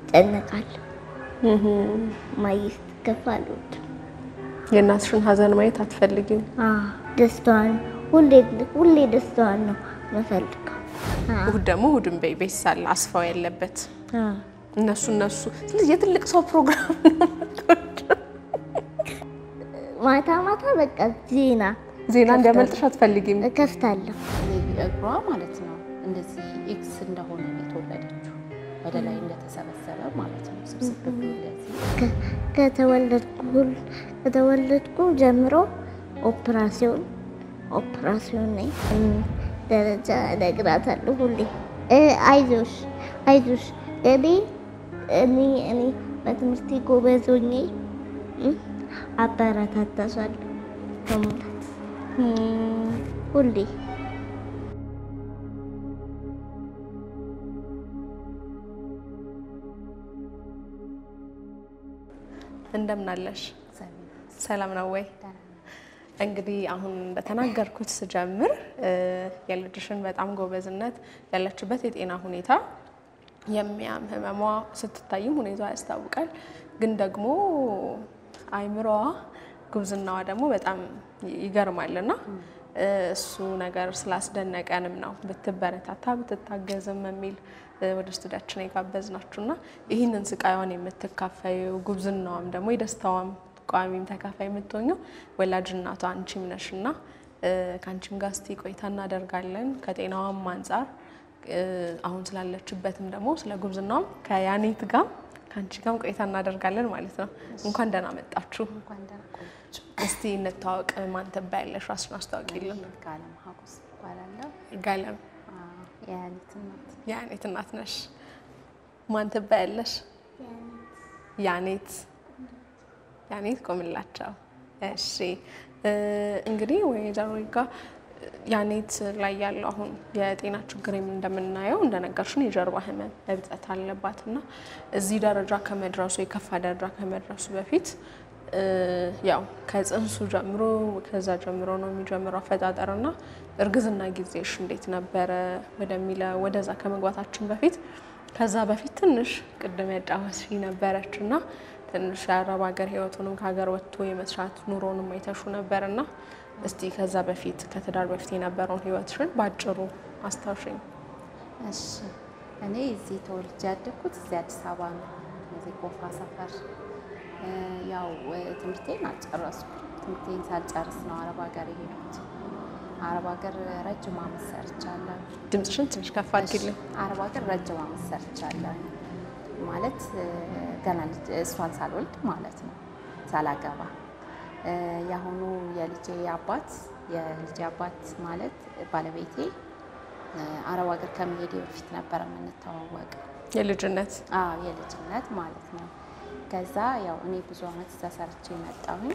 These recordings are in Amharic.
ጨነቃለሁ። ማየት ስትከፋ አልወድም። የእናትሽን ሀዘን ማየት አትፈልጊም? አዎ፣ ደስታዋን ሁሌ ሁሌ ደስታዋን ነው የምፈልገው። አዎ፣ እሑድ ደግሞ እሑድን በይ ቤት ሳለ አስፋው ያለበት አዎ። እነሱ እነሱ ስለዚህ የትልቅ ሰው ፕሮግራም ነው። ማታ ማታ በቃ ዜና ዜና እንዲያመልጥሽ አትፈልጊም? እከፍታለሁ። እግሯ ማለት ነው እንደዚህ ኤክስ እንደሆነ ነው የተወለደችው። ወደ ላይ እንደተሰበሰበ ማለት ነው። ስብስብ ብሎ እንደዚህ ከ- ከተወለድኩ ሁል- ከተወለድኩ ጀምሮ ኦፕራሲዮን ኦፕራሲዮን ነኝ። እም፣ ደረጃ እነግራታለሁ ሁሌ እ፣ አይዞሽ አይዞሽ እኔ እኔ እኔ በትምህርቴ ጎበዝ ሆኜ እም፣ አበረታታሻለሁ በሙላት እም፣ ሁሌ እንደምን አለሽ? እግዚአብሔር ይመስገን። ሰላም ነው ወይ? እንግዲህ አሁን እንደተናገርኩት ስጀምር እ፣ የልጅሽን በጣም ጎበዝነት ያለችበት የጤና ሁኔታ የሚያም ህመሟ ስትታይም ሁኔታዋ ያስታውቃል። ግን ደግሞ አይምሮዋ ጉብዝናዋ ደግሞ በጣም ይገርማል እና እ፣ እሱ ነገር ስላስደነቀንም ነው ብትበረታታ ብትታገዝም የሚል እ፣ ወደ ስቱዲያችን የጋበዝናችሁ እና ይህንን ስቃይዋን የምትካፈዩ ጉብዝናዋም ደግሞ የደስታዋም ቋሚም ተካፋይ የምትሆኘው ወላጅ እናቷ አንቺም ነሽ እና እ፣ ከአንቺም ጋር እስቲ ቆይታ እናደርጋለን ከጤናዋም አንጻር እ፣ አሁን ስላለችበትም ደግሞ ስለ ጉብዝናዋም ከያኔት ጋር ከአንቺ ጋርም ቆይታ እናደርጋለን ማለት ነው። እንኳን ደህና መጣችሁ። እንኳን ደህና ቆያችሁ። እስቲ እንታወቅ። ማን ትባያለሽ? ራስሽን አስታውቂልን። ይርጋለም ሀጎስ እባላለሁ። ይርጋለም አዎ፣ የያኒት እናት የያኔት እናት ነሽ። ማን ትባያለሽ? ያኔት ያኔት ቆምላቸው። እሺ እ፣ እንግዲህ ወይዘሮ ይርጋ ያኔት ላይ ያለው አሁን የጤና ችግር እንደምናየው እንደነገርሽን የጀርባ ህመም እብጠት አለባት እና እዚህ ደረጃ ከመድረሱ የከፋ ደረጃ ከመድረሱ በፊት እ፣ ያው ከጽንሱ ጀምሮ ከዛ ጀምሮ ነው የሚጀምረው አፈጣጠር እና እርግዝና ጊዜሽ እንዴት ነበረ ወደሚለ ወደዛ ከመግባታችን በፊት ከዛ በፊት ትንሽ ቅድም ያጫወትሽ ነበረች እና ትንሽ የአረብ ሀገር ህይወቱንም ከሀገር ወጥቶ የመስራት ኑሮንም አይተሹ ነበር እና እስቲ ከዛ በፊት ከትዳር በፊት የነበረውን ህይወትሽን በአጭሩ አስታውሽኝ። እሺ እኔ እዚህ ተወልጄ ያደግኩት እዚህ አዲስ አበባ ነው። እዚህ ጎፋ ሰፈር እ፣ ያው እ፣ ትምህርቴን አልጨረስኩም። ትምህርቴን ሳልጨርስ ነው አረብ ሀገር የሄድኩት። አረብ ሀገር ረጅም ዓመት ሰርቻለሁ። ድምፅሽን ትንሽ ከፍ አድርጊልኝ። አረብ ሀገር ረጅም ዓመት ሰርቻለሁ ማለት እ፣ ገና ልጅ እሷን ሳልወልድ ማለት ነው ሳላገባ እ፣ የአሁኑ የልጄ አባት የልጄ አባት ማለት ባለቤቴ እ፣ አረብ ሀገር ከመሄዴ በፊት ነበረ የምንተዋወቅ የልጅነት አዎ የልጅነት ማለት ነው። ከዛ ያው እኔ ብዙ ዓመት እዛ ሰርቼ መጣሁኝ።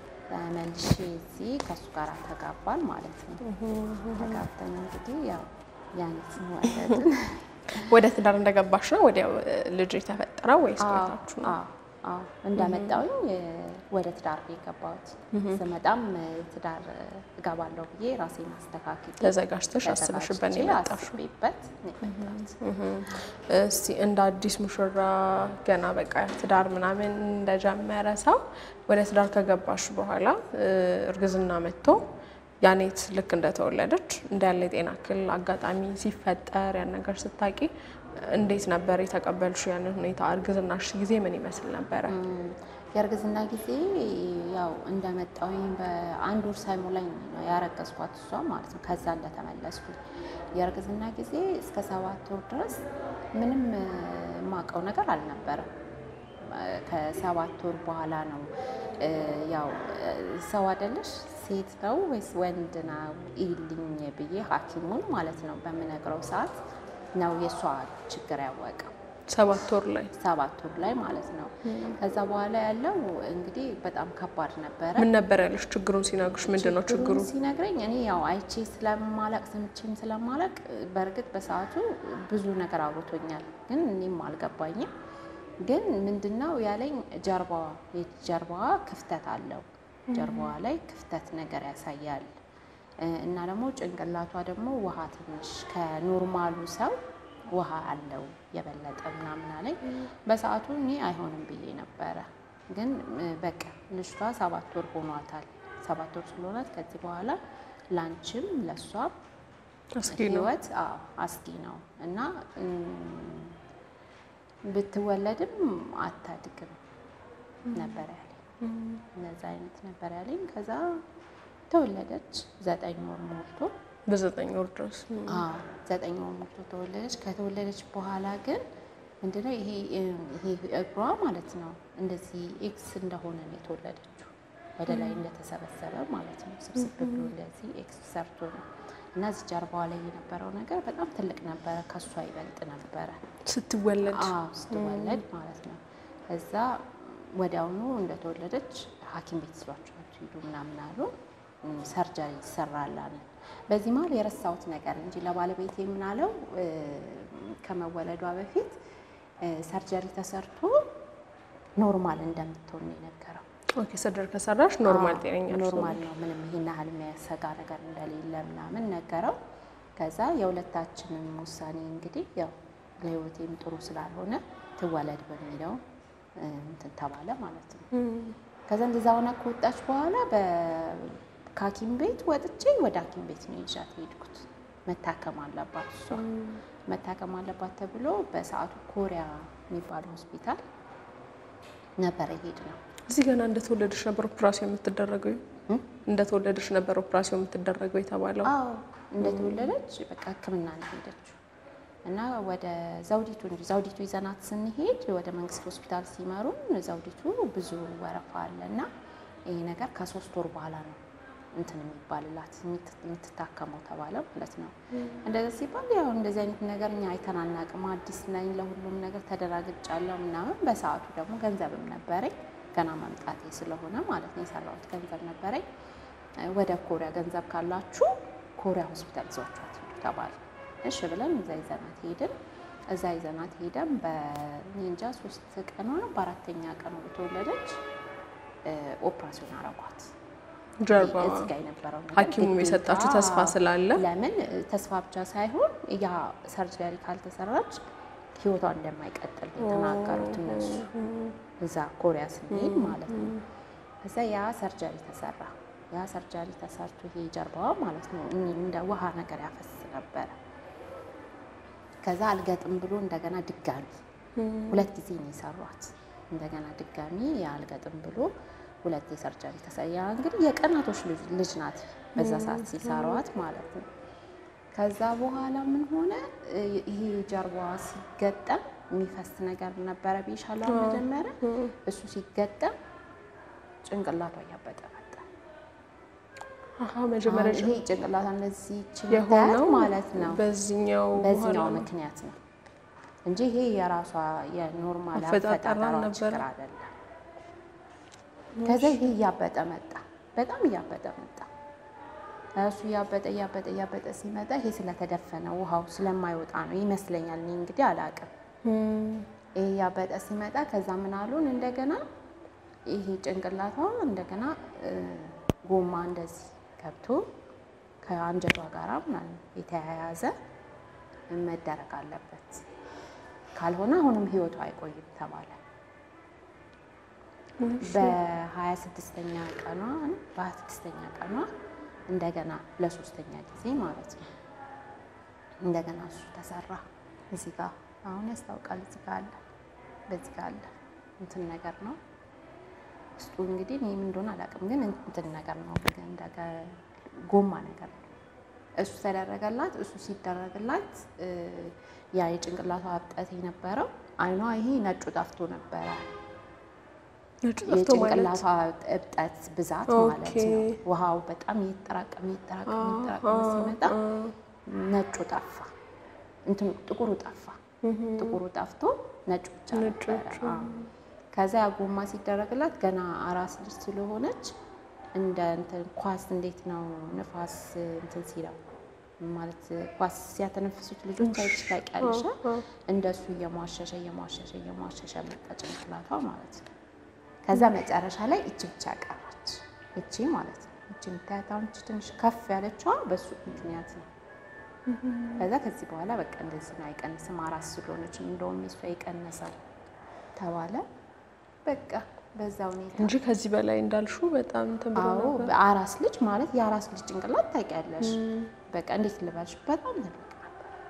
መልሼ እዚህ ከእሱ ጋር ተጋባን ማለት ነው። ተጋብተን እንግዲህ ያው ያኒትን ወለድን። ወደ ትዳር እንደገባሽ ነው ወዲያው እ፣ ልጅ የተፈጠረው ወይስ አዎ፣ ቆይታችሁ ነው? አዎ፣ አዎ። እንደመጣሁኝ እ፣ ወደ ትዳር ነው የገባሁት። ስመጣም እ፣ ትዳር እ፣ እገባለሁ ብዬ ራሴን አስተካክዬ ተዘጋጅተሽ አስበሽበት ነው ተዘጋጅቼ የመጣሽው? አስቤበት ነው የመጣሁት። እስቲ እንደ አዲስ ሙሽራ ገና በቃ ትዳር ምናምን እንደጀመረ ሰው ወደ ትዳር ከገባሽ በኋላ እ፣ እርግዝና መጥቶ ያኔት ልክ እንደተወለደች እንዳለ የጤና እክል አጋጣሚ ሲፈጠር ያን ነገር ስታቂ እንዴት ነበር የተቀበልሽው? ያንን ሁኔታ እርግዝናሽ ጊዜ ምን ይመስል ነበረ? የእርግዝና ጊዜ ያው እንደመጣሁኝ በአንድ ወር ሳይሞላኝ ነው ያረገዝኳት እሷ ማለት ነው። ከዛ እንደተመለስኩኝ የእርግዝና ጊዜ እስከ ሰባት ወር ድረስ ምንም እ፣ የማውቀው ነገር አልነበረም። እ፣ ከሰባት ወር በኋላ ነው እ፣ ያው እ፣ ሰው አይደለሽ ሴት ነው ወይስ ወንድ ነው ይልኝ ብዬ ሐኪሙን ማለት ነው በምነግረው ሰዓት ነው የእሷ ችግር ያወቀው ሰባት ወር ላይ ሰባት ወር ላይ ማለት ነው። ከዛ በኋላ ያለው እንግዲህ በጣም ከባድ ነበረ። ምን ነበር ያለሽ? ችግሩን ሲነግሩሽ ምንድን ነው ችግሩ? ችግሩን ሲነግረኝ እኔ ያው አይቼ ስለማላቅ ሰምቼም ስለማላቅ በእርግጥ በሰዓቱ ብዙ ነገር አውርቶኛል፣ ግን እኔም አልገባኝም። ግን ምንድነው ያለኝ ጀርባዋ የጀርባዋ ክፍተት አለው ጀርባዋ ላይ ክፍተት ነገር ያሳያል እ፣ እና ደግሞ ጭንቅላቷ ደግሞ ውሃ ትንሽ ከኖርማሉ ሰው ውሃ አለው የበለጠ ምናምን አለኝ። በሰዓቱ እኔ አይሆንም ብዬ ነበረ። ግን እ፣ በቃ ልጅቷ ሰባት ወር ሆኗታል። ሰባት ወር ስለሆናት ከዚህ በኋላ ላንቺም ለእሷም አስጊ ነው። ህይወት አዎ አስጊ ነው እና እም፣ ብትወለድም አታድግም ነበር ያለኝ። እነዛ አይነት ነበር ያለኝ። ከዛ ተወለደች ዘጠኝ ወር ሞልቶ በዘጠኝ ወር ድረስ አዎ ዘጠኝ ወር ሞልቶ ተወለደች። ከተወለደች በኋላ ግን ምንድነው ይሄ ይሄ እግሯ ማለት ነው እንደዚህ ኤክስ እንደሆነ ነው የተወለደችው። ወደ ላይ እንደተሰበሰበ ማለት ነው። ስብስብ ብሎ እንደዚህ ኤክስ ሰርቶ ነው እና እዚህ ጀርባዋ ላይ የነበረው ነገር በጣም ትልቅ ነበረ፣ ከሷ ይበልጥ ነበረ። ስትወለድ አዎ ስትወለድ ማለት ነው። እዛ ወዲያውኑ እንደተወለደች ሐኪም ቤት ስሏቸው ሂዱ ምናምን አሉ። እም፣ ሰርጀሪ ይሰራል አለ። በዚህ መሀል የረሳሁት ነገር እንጂ ለባለቤቴ የምናለው ከመወለዷ በፊት እ፣ ሰርጀሪ ተሰርቶ ኖርማል እንደምትሆን ነው የነገረው። ኦኬ ሰርጀሪ ከሰራሽ ኖርማል አዎ፣ ጤነኛ ነሽ ነው። ኖርማል ነው ምንም ይሄን ያህል የሚያሰጋ ነገር እንደሌለ ምናምን ነገረው። ከዛ የሁለታችንን ውሳኔ እንግዲህ ያው ለህይወቴም ጥሩ ስላልሆነ ትወለድ በሚለው እ፣ እንትን ተባለ ማለት ነው። ከዛ እንደዛ ሆና ከወጣች በኋላ በ- ከሐኪም ቤት ወጥቼ ወደ ሐኪም ቤት ነው ይዣት የሄድኩት። መታከም አለባት እሷ መታከም አለባት ተብሎ በሰዓቱ ኮሪያ የሚባል ሆስፒታል ነበረ ሄድ ነው እዚህ ገና እንደተወለደች ነበር ኦፕራሲዮን የምትደረገው እ? እንደተወለደች ነበር ኦፕራሲዮን የምትደረገው የተባለው። አዎ እንደተወለደች በቃ ሕክምና ነው ሄደችው እና ወደ ዘውዲቱ እንጂ ዘውዲቱ ይዘናት ስንሄድ ወደ መንግስት ሆስፒታል ሲመሩን ዘውዲቱ ብዙ ወረፋ አለ እና ይሄ ነገር ከሶስት ወር በኋላ ነው እንትን የሚባልላት የምት- የምትታከመው ተባለ ማለት ነው። እንደዚህ ሲባል ያው እንደዚህ አይነት ነገር እኛ አይተን አናውቅም፣ አዲስ ነኝ፣ ለሁሉም ነገር ተደራግጫለሁ ምናምን። በሰዓቱ ደግሞ ገንዘብም ነበረኝ ገና መምጣቴ ስለሆነ ማለት ነው የሰራሁት ገንዘብ ነበረኝ። ወደ ኮሪያ ገንዘብ ካላችሁ ኮሪያ ሆስፒታል ይዟችኋት ሂዱ ተባለ። እሺ ብለን እዛ ይዘናት ሄድን። እዛ ይዘናት ሄደን በእኔ እንጃ ሶስት ቀኗ ነው በአራተኛ ቀኗ በተወለደች ኦፕራሲዮን አረጓት። ጀርባ እዚህ ጋር የነበረው ነገር ሐኪሙም ግዴታ- የሰጣችሁ ተስፋ ስላለ ለምን ተስፋ ብቻ ሳይሆን ያ ሰርጀሪ ካልተሰራች ህይወቷ እንደማይቀጥል ነው የተናገሩት እነሱ እዛ ኮሪያ ስንሄድ ማለት ነው። እዛ ያ ሰርጀሪ ተሰራ። ያ ሰርጀሪ ተሰርቶ ይሄ ጀርባዋ ማለት ነው እንደ ውሃ ነገር ያፈስ ነበረ። ከዛ አልገጥም ብሎ እንደገና ድጋሚ ሁለት ጊዜ ነው የሰሯት። እንደገና ድጋሚ የአልገጥም ብሎ ሁለት የሰርጀሪ ተሰያ። እንግዲህ የቀናቶች ልጅ- ልጅ ናት በዛ ሰዓት ሲሰሯት ማለት ነው። ከዛ በኋላ ምን ሆነ እ- ይሄ ጀርባዋ ሲገጠም የሚፈስ ነገር ነበረ ቢሻላ መጀመሪያ እሱ ሲገጠም ጭንቅላቷ እያበጠ መጣ። አሀ መጀመሪያ አሁን ይሄ ጭንቅላቷ እንደዚህ የሆነው ችግር ማለት ነው በዚህኛው በዚህኛው በኋላ ነው። ምክንያት ነው እንጂ ይሄ የራሷ የኖርማል አፈጣጠሯ አፈጣጠሯ ነበረ። ችግር አይደለም። ከዛ ይሄ እያበጠ መጣ፣ በጣም እያበጠ መጣ። እሱ እያበጠ እያበጠ እያበጠ ሲመጣ ይሄ ስለተደፈነ ውሃው ስለማይወጣ ነው ይመስለኛል። እኔ እንግዲህ አላውቅም። ይሄ እያበጠ ሲመጣ ከዛ ምን አሉን እንደገና ይሄ ጭንቅላቷ እንደገና እ፣ ጎማ እንደዚህ ገብቶ ከአንጀቷ ጋራ ምናምን የተያያዘ መደረግ አለበት፣ ካልሆነ አሁንም ህይወቷ አይቆይም ተባለ። በሀያ ስድስተኛ ቀኗ በሀያ ስድስተኛ ቀኗ እንደገና ለሶስተኛ ጊዜ ማለት ነው እንደገና እሱ ተሰራ። እዚህ ጋር አሁን ያስታውቃል። እዚህ ጋር አለ፣ በዚህ ጋር አለ እንትን ነገር ነው ውስጡ እንግዲህ እኔ ምን እንደሆነ አላውቅም፣ ግን እንትን ነገር ነው እንደገ ጎማ ነገር ነው። እሱ ተደረገላት። እሱ ሲደረግላት እ፣ ያ የጭንቅላቷ እብጠት የነበረው አይኗ ይሄ ነጩ ጠፍቶ ነበረ። ነጭ ጠፍቶ ማለት የጭንቅላቷ እብጠት ብዛት ማለት ኦኬ። ነው። ውሃው በጣም እየተጠራቀመ እየተጠራቀመ እየተጠራቀመ ሲመጣ ነጩ ጠፋ፣ እንትኑ ጥቁሩ ጠፋ። ጥቁሩ ጠፍቶ ነጩ ብቻ ነበረ። አዎ። ከዛ ያ ጎማ ሲደረግላት ገና አራስ ልጅ ስለሆነች እንደ እንትን ኳስ እንዴት ነው ንፋስ እንትን ሲለው ማለት ኳስ ሲያተነፍሱት ልጆች አይተሽ ታውቂያለሽ? እንደሱ እየሟሸሸ እየሟሸሸ እየሟሸሸ መጣ ጭንቅላቷ ማለት ነው። ከዛ መጨረሻ ላይ እቺ ብቻ ቀረች። እቺ ማለት ነው እቺ የምታያት አሁን እቺ ትንሽ ከፍ ያለችዋ በሱ ምክንያት ነው ከዛ ከዚህ በኋላ በቃ እንደዚህ ነው አይቀንስም፣ አራስ ስለሆነች እንደውም የሷ የቀነሰው ተባለ። በቃ በዛ ሁኔታ እንጂ ከዚህ በላይ እንዳልሹ በጣም እንትን ብሎ አዎ ነበር። በአራስ ልጅ ማለት የአራስ ልጅ ጭንቅላት ታውቂያለሽ። በቃ እንዴት ልበልሽ በጣም ትልቅ ነበር።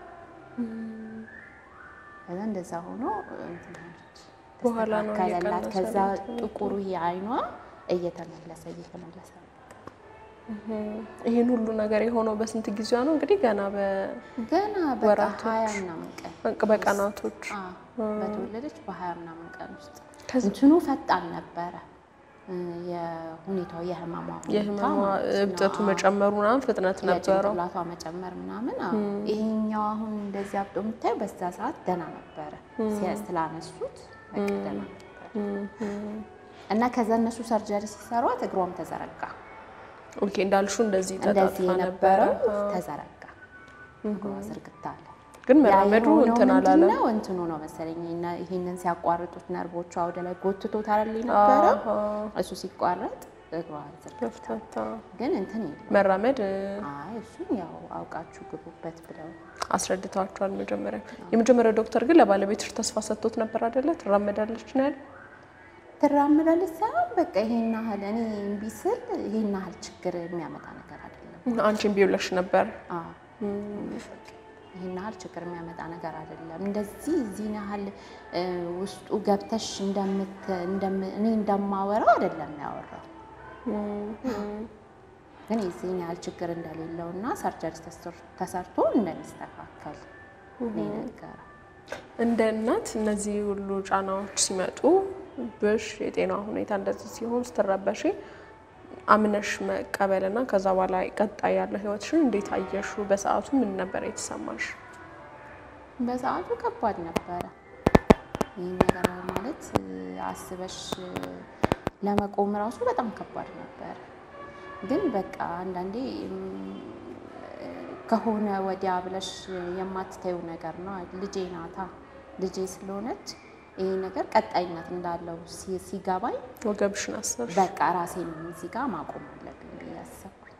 ከዛ እንደዛ ሆኖ እንትን አለች፣ በኋላ ነው ተስተካከለላት። እየቀነሰ ከዛ ነው እንትን ጥቁሩ ይሄ አይኗ እየተመለሰ እየተመለሰ መጣ። ይህን ሁሉ ነገር የሆነው በስንት ጊዜዋ ነው? እንግዲህ ገና ገና በቃ ወራቶች። ሀያ ምናምን ቀን በ- በቀናቶች አዎ፣ በተወለደች በሀያ ምናምን ቀን ውስጥ ከዚ- እንትኑ ፈጣን ነበረ እ የሁኔታው የህመሟ ሁኔታ የህመሟ ማለት ነው። እብጠቱ አዎ። መጨመሩ ምናምን ፍጥነት ነበረው። የጭንቅላቷ መጨመር ምናምን አዎ። ይሄኛው አሁን እንደዚህ አብጦ የምታየው በዛ ሰዓት ደህና ነበረ ሲያ- ስላነሱት በቃ ደህና ነበረ እና ከዛ እነሱ ሰርጀሪ ሲሰሯት እግሯም ተዘረጋ። ኦኬ እንዳልሹ እንደዚህ እንደዚህ ተጣጣ ነበረ። የነበረው ተዘረጋ፣ እግሯ ዝርግታ አለ። ግን ያ መራመዱ የሆነው እንትን አላለም። ምንድነው? እንትኑ ነው መሰለኝ እና ይሄንን ሲያቋርጡት ነርቮቿ ወደ ላይ ጎትቶት አይደል የነበረው እሱ ሲቋረጥ እግሯ ዝርግታ መፍታታ ግን እንትን የለም። መራመድ እ፣ አይ እሱን ያው አውቃችሁ ግቡበት ብለው አስረድተዋቸዋል። መጀመሪያ የመጀመሪያው ዶክተር ግን ለባለቤትሽ ተስፋ ሰጥቶት ነበር አይደለ? ትራመዳለች ነው ያለ። ትራምዳለች ሳይሆን በቃ ይሄን ያህል እኔ እምቢ ስል ይሄን ያህል ችግር የሚያመጣ ነገር አይደለም። አንቺን ቢውለሽ ነበር። አዎ ይሄን ያህል ችግር የሚያመጣ ነገር አይደለም። እንደዚህ እዚህን ያህል እ፣ ውስጡ ገብተሽ እንደምት እንደም- እኔ እንደማወራው አይደለም ያወራው ግን የዚህን ያህል ችግር እንደሌለው እና ሰርጀሪ ተሰርቶ እንደሚስተካከል ነው የነገረው። እንደ እናት እነዚህ ሁሉ ጫናዎች ሲመጡ ብሽ የጤና ሁኔታ እንደዚህ ሲሆን ስትረበሺ አምነሽ መቀበልና ከዛ በኋላ ቀጣይ ያለው ህይወትሽን እንዴት አየሹ? በሰዓቱ ምን ነበር የተሰማሽ? በሰዓቱ ከባድ ነበረ። ይህ ነገር ማለት እ፣ አስበሽ እ፣ ለመቆም ራሱ በጣም ከባድ ነበረ። ግን በቃ አንዳንዴ እም፣ እ፣ ከሆነ ወዲያ ብለሽ የማትተዩ ነገር ነው። ልጄ ናታ ልጄ ስለሆነች ይሄ ነገር ቀጣይነት እንዳለው ሲ- ሲገባኝ ወገብሽን አሰብሽ? በቃ ራሴን እዚህ ጋር ማቆም አለብኝ ብዬ አሰብኩኝ።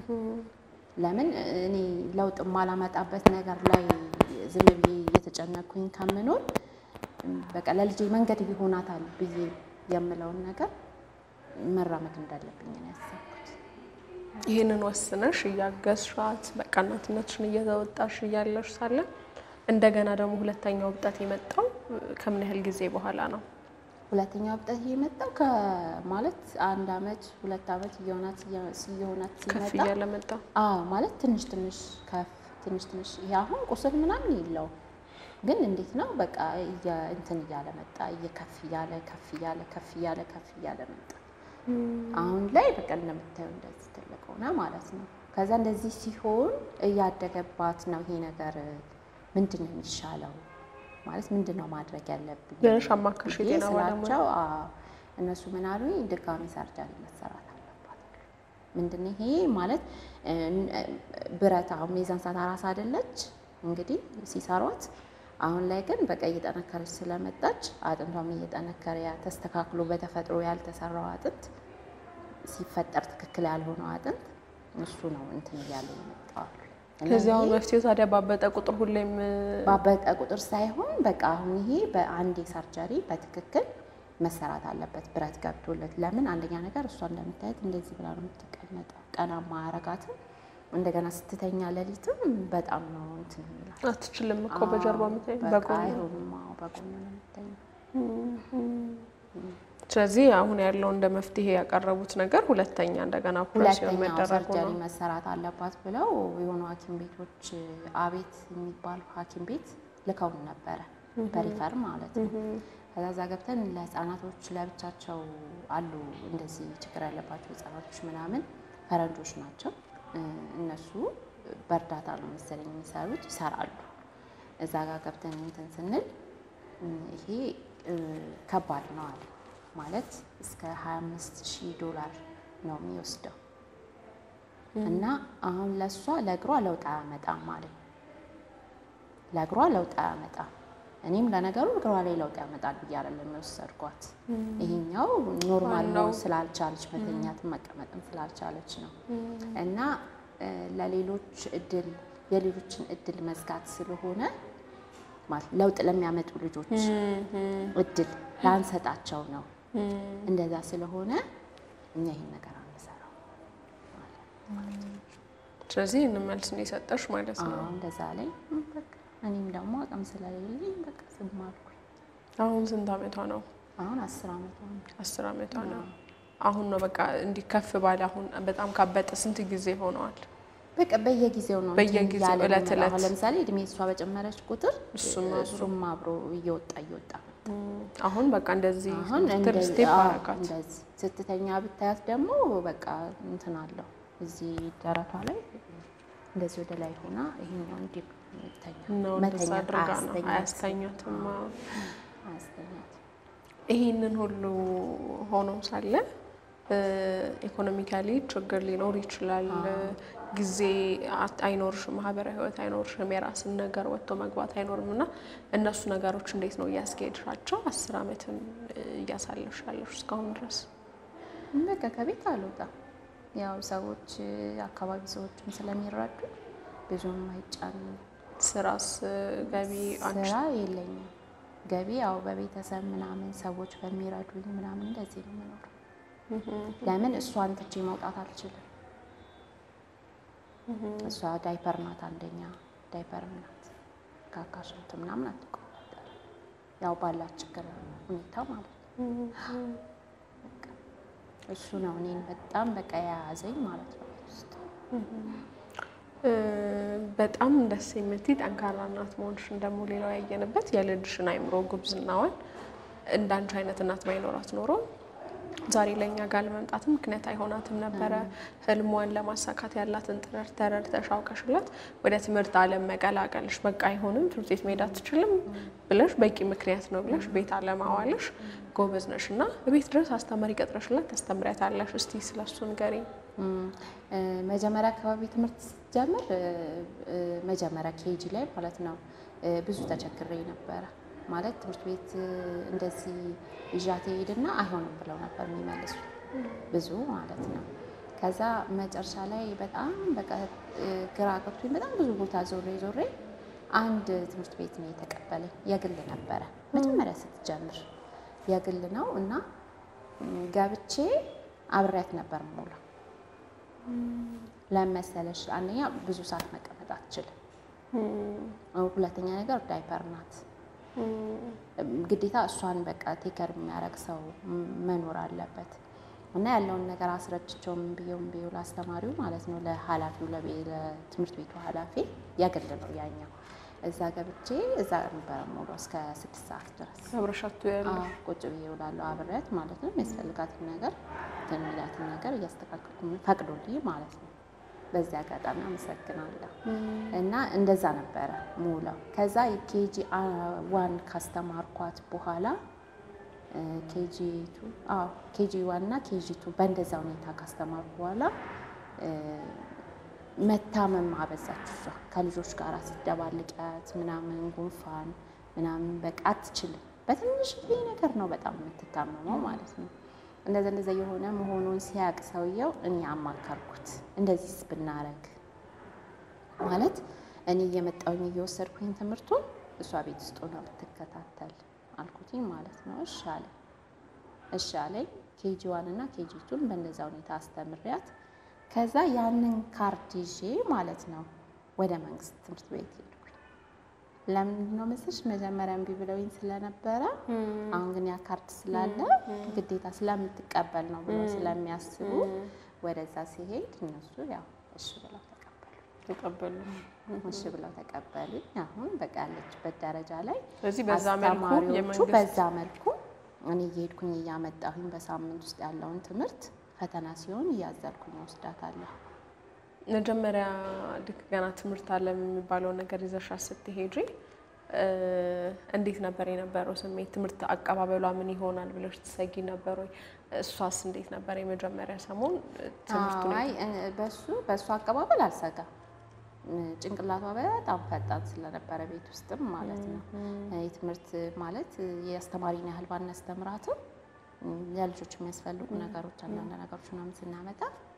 ለምን እኔ ለውጥ የማላመጣበት ነገር ላይ ዝም ብዬ እየተጨነኩኝ ከምኖር በቃ ለልጄ መንገድ ይሆናታል ብዬ የምለውን ነገር መራመድ እንዳለብኝ ነው ያሰብኩት። ይህንን ወስነሽ እያገዝሻት በቃ እናትነትሽን እየተወጣሽ እያለሽ ሳለ እንደገና ደግሞ ሁለተኛው እብጠት የመጣው ከምን ያህል ጊዜ በኋላ ነው? ሁለተኛው እብጠት የመጣው ከማለት አንድ አመት ሁለት አመት እየሆናት እየሆናት ከፍ ሲመጣ እያለ መጣ። አዎ ማለት ትንሽ ትንሽ ከፍ ትንሽ ትንሽ ይሄ አሁን ቁስል ምናምን የለውም፣ ግን እንዴት ነው በቃ እየ- እንትን እያለ መጣ እየከፍ እያለ ከፍ እያለ ከፍ እያለ ከፍ እያለ መጣ። አሁን ላይ በቃ እንደምታየው እንደዚህ ትልቅ ሆነ ማለት ነው። ከዛ እንደዚህ ሲሆን እያደገባት ነው ይሄ ነገር ምንድን ነው የሚሻለው ማለት ምንድን ነው ማድረግ ያለብኝ ብለሽ አማከርሽ ብዬ የጤና ባለሙያ? ስላቸው አዎ፣ እነሱ ምን አሉኝ ድጋሚ ሰርጀሪ መሰራት አለባት። ምንድን ነው ይሄ ማለት እ፣ እ፣ ብረት አሁን የዛን ሰዓት አራስ አይደለች እንግዲህ ሲሰሯት። አሁን ላይ ግን በቃ እየጠነከረች ስለመጣች አጥንቷም እየጠነከረ ያ ተስተካክሎ በተፈጥሮ ያልተሰራው አጥንት ሲፈጠር ትክክል ያልሆነው አጥንት እሱ ነው እንትን እያለ ይመጣዋል። ከዚህ አሁን መፍትሄው ታዲያ ባበጠ ቁጥር ሁሌም ባበጠ ቁጥር ሳይሆን በቃ አሁን ይሄ በአንዴ ሰርጀሪ በትክክል መሰራት አለበት፣ ብረት ገብቶለት። ለምን አንደኛ ነገር እሷ እንደምታየት እንደዚህ ብላ ነው የምትቀመጠው፣ ቀና ማረጋትም እንደገና ስትተኛ ሌሊትም በጣም ነው እንትን የሚላት። አትችልም እኮ በጀርባ ምታይ በቃ በጎን ነው። አይሆንም። አዎ በጎን ነው የምትተኛው። ስለዚህ አሁን ያለው እንደ መፍትሄ ያቀረቡት ነገር ሁለተኛ እንደገና ኦፕሬሽን ሁለተኛው መደረጉ ሰርጀሪ ነው። መሰራት አለባት ብለው የሆኑ ሐኪም ቤቶች አቤት የሚባሉ ሐኪም ቤት ልከውን ነበረ በሪፈር ማለት ነው። ከዛ እዛ ገብተን ለህፃናቶች ለብቻቸው አሉ እንደዚህ ችግር ያለባቸው ህፃናቶች ምናምን ፈረንጆች ናቸው እ፣ እነሱ በእርዳታ ነው መሰለኝ የሚሰሩት ይሰራሉ። እዛ ጋር ገብተን እንትን ስንል እ፣ ይሄ እ፣ ከባድ ነው አለ ማለት እስከ 25 ሺህ ዶላር ነው የሚወስደው እና አሁን ለእሷ ለእግሯ ለውጥ አያመጣም ማለት ነው። ለእግሯ ለውጥ አያመጣም። እኔም ለነገሩ እግሯ ላይ ለውጥ ያመጣል ብዬ አይደለም የወሰድኳት። ይሄኛው ኖርማል ነው ዋናው- ስላልቻለች መተኛትም መቀመጥም ስላልቻለች ነው እና እ፣ ለሌሎች እድል የሌሎችን እድል መዝጋት ስለሆነ ማለት ለውጥ ለሚያመጡ ልጆች እድል ላንሰጣቸው ነው። እንደዛ ስለሆነ እኛ ይህን ነገር አንሰራው ማለት ነው። ስለዚህ ይህንን መልስ ነው የሰጠሽ ማለት ነው። አዎ እንደዛ ላይ በቃ እኔም ደግሞ አቅም ስለሌለኝ በቃ ዝም አልኩኝ። አሁን ስንት ዓመቷ ነው? አሁን አስር ዓመቷ ነው። አስር ዓመቷ ነው። አሁን ነው በቃ እንዲህ ከፍ ባለ አሁን በጣም ካበጠ ስንት ጊዜ ሆነዋል? በቃ በየጊዜው ነው እንትን በየጊዜው እያለ ዕለት የሚመጣው። ዕለት አሁን ለምሳሌ እድሜ እሷ በጨመረች ቁጥር እሱም አብሮ። እሱም አብሮ እየወጣ እየወጣ አሁን በቃ እንደዚህ አሁን ስትል እንደዚህ ስቴፕ አዎ፣ አረጋት። እንደዚህ ስትተኛ ብታያት ደግሞ በቃ እንትን አለው እዚህ ደረቷ ላይ እንደዚህ ወደ ላይ ሆና ይሄኛው እንዲህ ተኛ ነው እንደዛ አድርጋ ነው አያስተኛትም። አዎ። አያስተኛት ይህንን ሁሉ ሆኖ ሳለ ኢኮኖሚካሊ ችግር ሊኖር ይችላል። ጊዜ አት- አይኖርሽም፣ ማህበራዊ ህይወት አይኖርሽም፣ የራስን ነገር ወጥቶ መግባት አይኖርም እና እነሱ ነገሮች እንዴት ነው እያስኬድሻቸው አስር ዓመትን እያሳለፍሽ ያለሽ እስካሁን ድረስ? በቃ ከቤት አልወጣም። ያው ሰዎች አካባቢ ሰዎችም ስለሚረዱ ብዙም አይጫንም። ስራስ ገቢ አንቺ ስራ የለኝም። ገቢ ያው በቤተሰብ ምናምን ሰዎች በሚረዱኝ ምናምን እንደዚህ ነው የምኖረው። ለምን እሷን ትቼ መውጣት አልችልም። እሷ ዳይፐር ናት፣ አንደኛ ዳይፐር ናት። ካካሽንት ምናምን አትቆጣጠር ያው ባላት ችግር ሁኔታ ማለት ነው። በቃ እሱ ነው እኔን በጣም በቃ የያዘኝ ማለት ነው ቤት ውስጥ እ፣ በጣም ደስ የምትይ ጠንካራ እናት መሆንሽን ደግሞ ሌላው ያየንበት የልጅሽን አይምሮ ጉብዝናዋን እንዳንቺ አይነት እናት ባይኖራት ኖሮ ዛሬ ለእኛ ጋር ለመምጣትም ምክንያት አይሆናትም ነበረ። ህልሟን ለማሳካት ያላትን ጥረት ተረድተሽ አውቀሽላት ወደ ትምህርት ዓለም መቀላቀልሽ በቃ አይሆንም ትምህርት ቤት መሄድ አትችልም ብለሽ በቂ ምክንያት ነው ብለሽ ቤት አለማዋልሽ ጎበዝ ነሽ እና ቤት ድረስ አስተማሪ ቀጥረሽላት ታስተምሪያታለሽ። እስቲ ስለሱ ንገሪኝ። እም፣ እ፣ መጀመሪያ አካባቢ ትምህርት ስትጀምር እ፣ እ፣ መጀመሪያ ኬጂ ላይ ማለት ነው እ፣ ብዙ ተቸግሬ ነበረ። ማለት ትምህርት ቤት እ፣ እንደዚህ ይዣት ሄድና አይሆንም ብለው ነበር የሚመልሱ ብዙ ማለት ነው። ከዛ መጨረሻ ላይ በጣም በቃ እ፣ ግራ ገብቶኝ በጣም ብዙ ቦታ ዞሬ ዞሬ አንድ ትምህርት ቤት ነው የተቀበለኝ። የግል ነበረ መጀመሪያ ስትጀምር የግል ነው እና እም፣ ገብቼ አብሬያት ነበር የምውለው ለመሰለሽ አንደኛ ብዙ ሰዓት መቀመጥ አትችልም። ሁለተኛ ነገር ዳይፐር ናት። ግዴታ እሷን በቃ ቴከር የሚያደርግ ሰው ም- መኖር አለበት እና ያለውን ነገር አስረድቼው ምን ብዬው ምን ብዬው ለአስተማሪው ማለት ነው ለኃላፊው ለቤ- ለትምህርት ቤቱ ኃላፊ የግል ነው ያኛው። እዛ ገብቼ እዛ ነበረ ሙሉ እስከ ስድስት ሰዓት ድረስ አብረሻቱ ያለ አዎ፣ ቁጭ ብዬ እውላለሁ አብሬያት ማለት ነው። የሚያስፈልጋትን ነገር እንትን የሚላትን ነገር እያስተካከልኩ ፈቅዶልኝ ማለት ነው። በዚህ አጋጣሚ አመሰግናለሁ። እና እንደዛ ነበረ ሙለው። ከዛ ኬጂ ዋን ካስተማርኳት በኋላ ኬጂ ቱ አዎ ኬጂ ዋን እና ኬጂ ቱ በእንደዛ ሁኔታ ካስተማርኩ በኋላ እ፣ መታመም አበዛች። እሷ ከልጆች ጋር ስትደባልቂያት ምናምን ጉንፋን ምናምን በቃ አትችልም። በትንሽ ነገር ነው በጣም የምትታመመው ማለት ነው። እንደዛ እንደዛ የሆነ መሆኑን ሲያቅ ሰውየው እኔ አማከርኩት፣ እንደዚህስ ብናረግ ማለት እኔ እየመጣሁኝ እየወሰድኩኝ ትምህርቱን እሷ ቤት ውስጥ ሆና ብትከታተል አልኩትኝ ማለት ነው። እሺ አለ እሺ አለኝ። ኬጂ ዋን እና ኬጂ ቱን በእንደዛ ሁኔታ አስተምሪያት ከዛ ያንን ካርድ ይዤ ማለት ነው ወደ መንግስት ትምህርት ቤት ሄድኩኝ። ለምንድን ነው መሰለሽ መጀመሪያ እምቢ ብለውኝ ስለነበረ አሁን ግን ያ ካርድ ስላለ ግዴታ ስለምትቀበል ነው ብሎ ስለሚያስቡ ወደዛ ሲሄድ እነሱ ያው እሺ ብለው ተቀበሉ። ተቀበሉ። እሺ ብለው ተቀበሉኝ። አሁን በቃ ያለችበት ደረጃ ላይ ስለዚህ በዛ መልኩ አስተማሪዎቹ የመንግስት በዛ መልኩ እኔ እየሄድኩኝ እያመጣሁኝ በሳምንት ውስጥ ያለውን ትምህርት ፈተና ሲሆን እያዘልኩኝ ወስዳታለሁ። መጀመሪያ ልክ ገና ትምህርት አለም የሚባለው ነገር ይዘሻ ስትሄጂ እ፣ እንዴት ነበር የነበረው ስሜት? ትምህርት አቀባበሏ ምን ይሆናል ብለሽ ትሰጊ ነበር ወይ? እሷስ እንዴት ነበር የመጀመሪያ ሰሞን ትምህርቱን አይ እ፣ በሱ በሱ አቀባበል አልሰጋም። እ፣ ጭንቅላቷ በጣም ፈጣን ስለነበረ ቤት ውስጥም ማለት ነው እ፣ የትምህርት ማለት እ፣ የአስተማሪን ያህል ባናስተምራትም እ፣ ለልጆች የሚያስፈልጉ ነገሮች አንዳንድ ነገሮች ምናምን ስናመጣ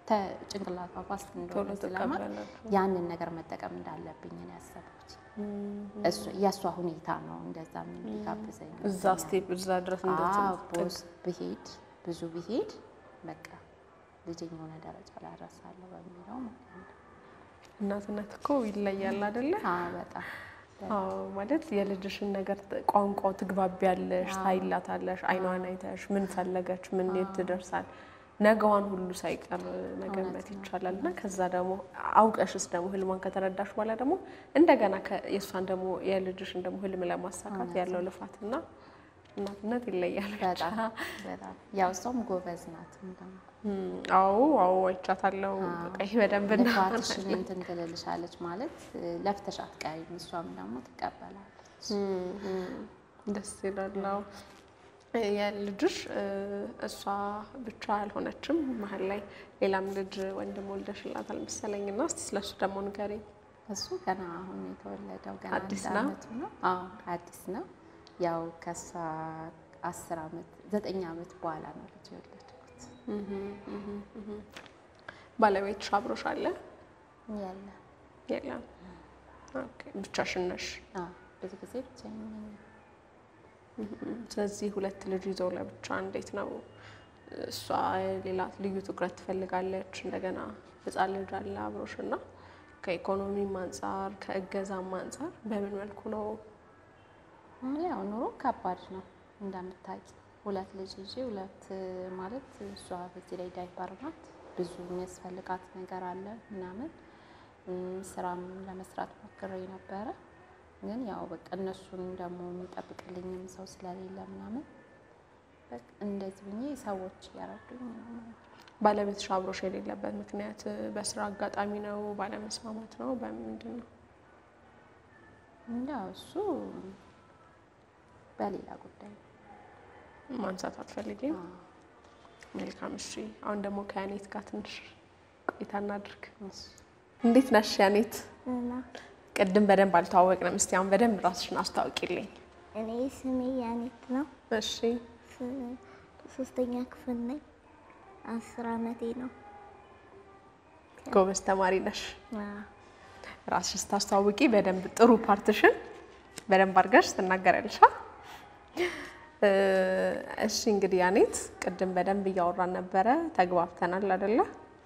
ተ- ጭንቅላቷ ፋስት እንደሆነ ቶሎ ስለማውቅ ትቀበላለች። ያንን ነገር መጠቀም እንዳለብኝ ነው ያሰብኩት። እሱ- የእሷ ሁኔታ ነው እንደዛ የሚጋብዘኝ እዛ ስቴፕ እዛ ድረስ እንደ አዎ፣ ትምህርት ቦስ ብሄድ ብዙ ብሄድ በቃ ልጄን የሆነ ደረጃ ላይ አደርሳለሁ በሚለው ማለት ነው። እናትነት እኮ ይለያል አይደለ? አዎ በጣም አዎ ማለት የልጅሽን ነገር ት- ቋንቋው ትግባቢያለሽ፣ ታይላታለሽ፣ አይኗን አይተሽ ምን ፈለገች፣ ምን የት ትደርሳል፣ ነገዋን ሁሉ ሳይቀር መገመት ይቻላል። እና ከዛ ደግሞ አውቀሽስ ደግሞ ህልሟን ከተረዳሽ በኋላ ደግሞ እንደገና ከ- የእሷን ደግሞ የልጅሽን ደግሞ ህልም ለማሳካት ያለው ልፋትና እናትነት ይለያል። በጣም በጣም ያው እሷም ጎበዝ ናት። እንደውም እም፣ አዎ አዎ አይቻታለሁ። በቃ ይሄ በደንብ እና ልፋትሽን እንትን ትልልሻለች ማለት ለፍተሽ አትቀሪም፣ እሷም ደግሞ ትቀበላለች። ደስ ይላል። አዎ። የልጅሽ እ፣ እሷ ብቻ አልሆነችም። መሀል ላይ ሌላም ልጅ ወንድም ወልደሽላታል መሰለኝ እና እስቲ ስለሱ ደግሞ ንገሪኝ። እሱ ገና አሁን የተወለደው ገና አዲስ አንድ ነው? አመቱ ነው። አዎ አዲስ ነው። ያው ከሷ አስር አመት ዘጠኝ አመት በኋላ ነው ልጅ የወለድኩት። ባለቤትሽ አብሮሽ አለ? ያለ የለም። ኦኬ፣ ብቻሽን ነሽ። አዎ ብዙ ጊዜ ብቻዬን ነኝ። ስለዚህ ሁለት ልጅ ይዘው ለብቻ እንዴት ነው? እሷ ሌላ ልዩ ትኩረት ትፈልጋለች። እንደገና ህፃን ልጅ አለ አብሮሽ እና ከኢኮኖሚም አንጻር ከእገዛም አንጻር በምን መልኩ ነው? ያው ኑሮ ከባድ ነው እንደምታውቂ። ሁለት ልጅ ይዤ ሁለት ማለት እሷ በዚህ ላይ ዳይፐር ናት። ብዙ የሚያስፈልጋት ነገር አለ ምናምን እም፣ ስራም ለመስራት ሞክሬ ነበረ። ግን ያው በቃ እነሱን ደግሞ የሚጠብቅልኝም ሰው ስለሌለ ምናምን በቃ እንደዚህ ብዬ ሰዎች እያረዱኝ ነው። ባለቤትሽ አብሮሽ የሌለበት ምክንያት በስራ አጋጣሚ ነው? ባለመስማማት ነው? በምንድን ነው? ያው እሱ በሌላ ጉዳይ ነው። ማንሳት አትፈልጊም? አዎ። መልካም እሺ። አሁን ደግሞ ከያኔት ጋር ትንሽ ቆይታ እናድርግ። እሺ። እንዴት ነሽ ያኔት? እና ቅድም በደንብ አልተዋወቅንም። እስቲ አሁን በደንብ ራስሽን አስታውቂልኝ። እኔ ስሜ ያኔት ነው። እሺ ስ- ሶስተኛ ክፍል ነኝ። አስር አመቴ ነው። ጎበዝ ተማሪ ነሽ። አዎ። ራስሽ ስታስተዋውቂ በደንብ ጥሩ ፓርትሽን በደንብ አድርገሽ ትናገሪያለሽ። አ? እ፣ እሺ እንግዲህ ያኔት ቅድም በደንብ እያወራን ነበረ፣ ተግባብተናል አይደለ?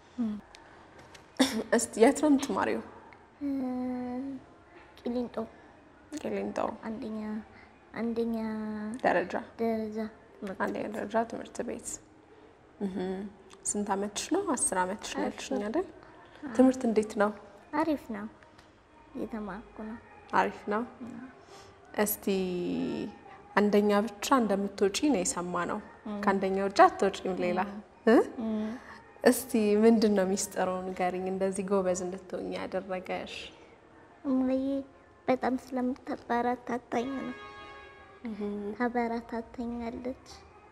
እስቲ የት ነው የምትማሪው? እ፣ ቂሊንጦ ቂሊንጦ አንደኛ አንደኛ ደረጃ ደረጃ ትምህርት አንደኛ ደረጃ ትምህርት ቤት። እህ፣ ስንት አመትሽ ነው? አስር አመትሽ ነው ያልሽኝ አይደል? ትምህርት እንዴት ነው? አሪፍ ነው። እየተማርኩ ነው። አሪፍ ነው። እስቲ አንደኛ ብቻ እንደምትወጪ ነው የሰማ ነው። ከአንደኛ ውጭ አትወጪም ሌላ እ? እስቲ ምንድን ነው ሚስጥሩ ንገሪኝ። እንደዚህ ጎበዝ እንድትሆኝ ያደረገሽ? እማዬ በጣም ስለምታበረታታኝ ነው። ታበረታታኛለች፣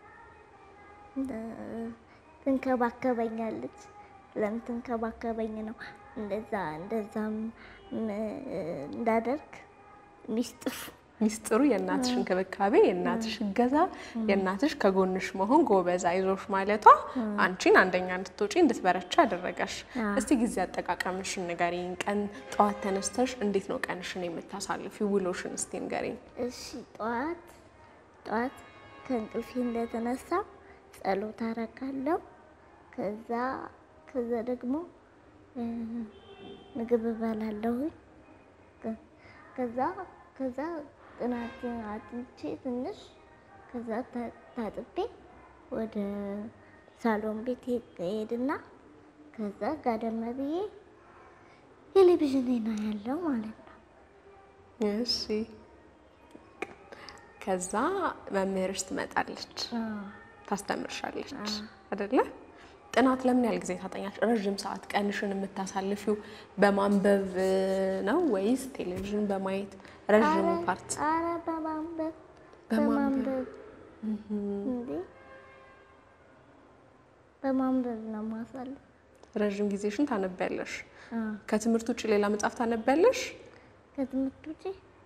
እ፣ ትንከባከበኛለች። ስለምትንከባከበኝ ነው እንደዛ እንደዛም ም- እንዳደርግ ሚስጥሩ ሚስጥሩ የእናትሽ እንክብካቤ፣ የእናትሽ እገዛ፣ የእናትሽ ከጎንሽ መሆን፣ ጎበዝ አይዞሽ ማለቷ አንቺን አንደኛ እንድትወጪ እንድትበረቻ ያደረገሽ። እስቲ ጊዜ አጠቃቀምሽን ንገሪኝ። ቀን ጠዋት ተነስተሽ እንዴት ነው ቀንሽን የምታሳልፊው? ውሎሽን እስቲ ንገሪኝ። እሺ ጠዋት ጠዋት ከእንቅልፌ እንደተነሳ ጸሎት አረጋለሁ። ከዛ ከዛ ደግሞ እ፣ ምግብ እበላለሁኝ። ከ- ከዛ ከዛ ጥናትን አጥንቼ ትንሽ ከዛ ታ- ታጥቤ ወደ ሳሎን ቤት ሄድና ከዛ ጋደም ብዬ ቴሌቪዥን ነው ያለው ማለት ነው። እሺ ከዛ መምህርሽ ትመጣለች፣ ታስተምርሻለች አይደለ? ጥናት ለምን ያህል ጊዜ ታጠኛች? ረዥም ሰዓት ቀንሽን የምታሳልፊው በማንበብ ነው ወይስ ቴሌቪዥን በማየት? ረዥሙ አረ- ፓርት አረ በማንበብ በማንበብ። በማንበብ እንዴ በማንበብ ነው ማሳለፍ። ረዥም ጊዜሽን ታነቢያለሽ። አዎ። ከትምህርት ውጭ ሌላ መጽሐፍ ታነቢያለሽ? ከትምህርት ውጪ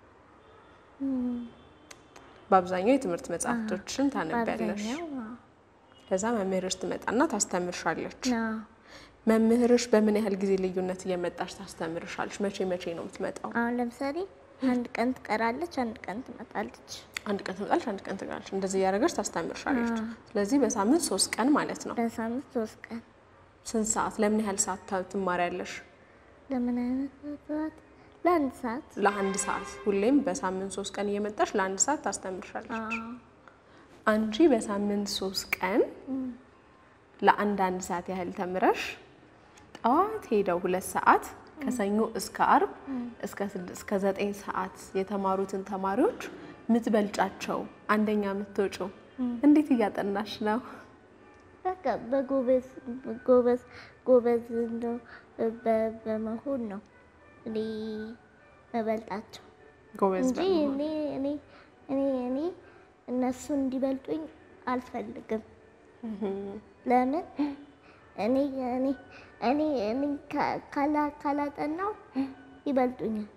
በአብዛኛው የትምህርት መጽሐፍቶችን ታነቢያለሽ። በአብዛኛው አዎ። ከዛ መምህርሽ ትመጣና ታስተምርሻለች። አዎ። መምህርሽ በምን ያህል ጊዜ ልዩነት እየመጣች ታስተምርሻለች? መቼ መቼ ነው የምትመጣው? አሁን ለምሳሌ አንድ ቀን ትቀራለች፣ አንድ ቀን ትመጣለች። አንድ ቀን ትመጣለች፣ አንድ ቀን ትቀራለች። እንደዚህ እያደረገች ታስተምርሻለች። ስለዚህ በሳምንት ሶስት ቀን ማለት ነው። በሳምንት ሶስት ቀን ስንት ሰዓት? ለምን ያህል ሰዓት ታ- ትማሪያለሽ? ለምን አይነት ሰዓት? ለአንድ ሰዓት። ለአንድ ሰዓት። ሁሌም በሳምንት ሶስት ቀን እየመጣች ለአንድ ሰዓት ታስተምርሻለች። አዎ። አንቺ በሳምንት ሶስት ቀን ለአንድ አንድ ሰዓት ያህል ተምረሽ ጠዋት ሄደው ሁለት ሰዓት ከሰኞ እስከ አርብ እስከ ስድስት እስከ ዘጠኝ ሰዓት የተማሩትን ተማሪዎች ምትበልጫቸው አንደኛ የምትወጪው እንዴት እያጠናሽ ነው? በቃ በጎበዝ ጎበዝ ጎበዝ እንደው በ- በመሆን ነው እኔ መበልጣቸው ጎበዝ እንጂ በመሆን። እኔ እኔ እኔ እኔ እነሱ እንዲበልጡኝ አልፈልግም። ለምን እኔ እኔ እኔ እኔ ካ- ካላ- ካላጠናው ይበልጡኛል፣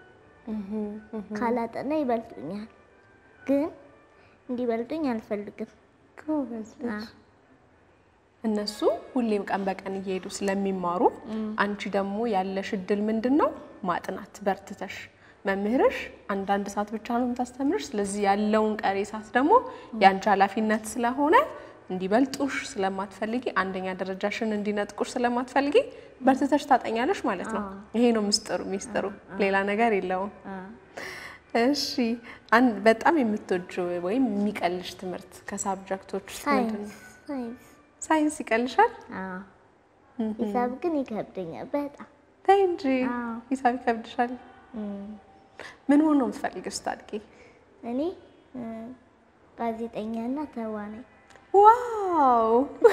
ካላጠና ይበልጡኛል። ግን እንዲበልጡኝ አልፈልግም። ጎበዝ ልጅ። አዎ። እነሱ ሁሌም ቀን በቀን እየሄዱ ስለሚማሩ አንቺ ደግሞ ያለሽ እድል ምንድን ነው? ማጥናት በርትተሽ መምህርሽ አንዳንድ ሰዓት ብቻ ነው የምታስተምርሽ። ስለዚህ ያለውን ቀሪ ሰዓት ደግሞ የአንቺ ኃላፊነት ስለሆነ እንዲበልጡሽ ስለማትፈልጊ አንደኛ ደረጃሽን እንዲነጥቁሽ ስለማትፈልጊ በርትተሽ ታጠኛለሽ ማለት ነው። ይሄ ነው ምስጢሩ ሚስጥሩ፣ ሌላ ነገር የለውም። እሺ አንድ በጣም የምትወጂው ወይም የሚቀልሽ ትምህርት ከሳብጀክቶች ውስጥ ምንድን ነው? ሳይንስ ሳይንስ ሳይንስ ይቀልሻል? አዎ። ሂሳብ ግን ይከብደኛል በጣም ተይ እንጂ አዎ። ሂሳብ ይከብድሻል። ምን ሆኖ ነው የምትፈልጊው ስታድጊ? እኔ እ፣ ጋዜጠኛና ተዋናይ ዋው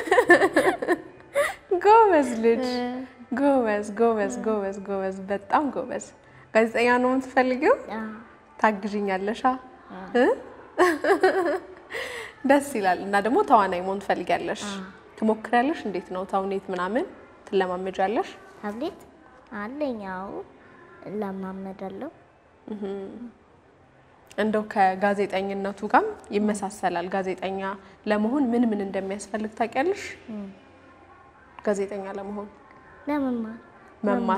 ጎበዝ ልጅ፣ ጎበዝ ጎበዝ ጎበዝ ጎበዝ፣ በጣም ጎበዝ። ጋዜጠኛ ነው የምትፈልጊው? አዎ። ታግዥኛለሻ? እ? ደስ ይላል። እና ደግሞ ተዋናይ መሆን ትፈልጊያለሽ? ትሞክሪያለሽ? እንዴት ነው ተውኔት ምናምን ትለማመጃለሽ? ታብሌት አለኝ። አዎ እለማመዳለሁ። እንደው ከጋዜጠኝነቱ ጋርም ይመሳሰላል። ጋዜጠኛ ለመሆን ምን ምን እንደሚያስፈልግ ታውቂያለሽ? ጋዜጠኛ ለመሆን ለመማር መማር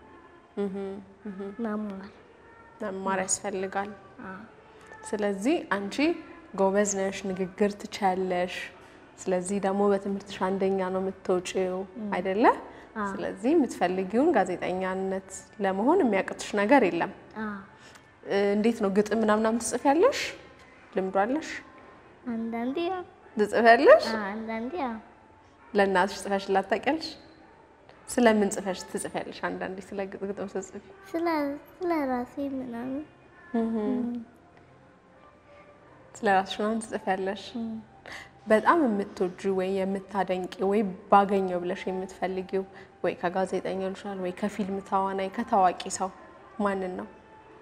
መማር መማር ያስፈልጋል። አዎ። ስለዚህ አንቺ ጎበዝ ነሽ፣ ንግግር ትችያለሽ። ስለዚህ ደግሞ በትምህርትሽ አንደኛ ነው የምትወጪው አይደለ? ስለዚህ የምትፈልጊውን ጋዜጠኛነት ለመሆን የሚያቅትሽ ነገር የለም። አዎ። እ፣ እንዴት ነው ግጥም ምናምናም ትጽፊያለሽ? ልምዱ አለሽ? አንዳንዴ ያው ትጽፊያለሽ? አዎ፣ አንዳንዴ ያው ለእናትሽ ጽፈሽላት ታውቂያለሽ? ስለምን ጽፈሽ ትጽፊያለሽ? አንዳንዴ ስለ ግጥ- ግጥም ስትጽፊ ስለ ስለ ራሴ ምናምን ስለ ራስሽ ምናምን ትጽፊያለሽ? በጣም የምትወጂው ወይ የምታደንቂ ወይ ባገኘው ብለሽ የምትፈልጊው ወይ ከጋዜጠኛ ሊሆን ይችላል ወይ ከፊልም ተዋናይ ከታዋቂ ሰው ማንን ነው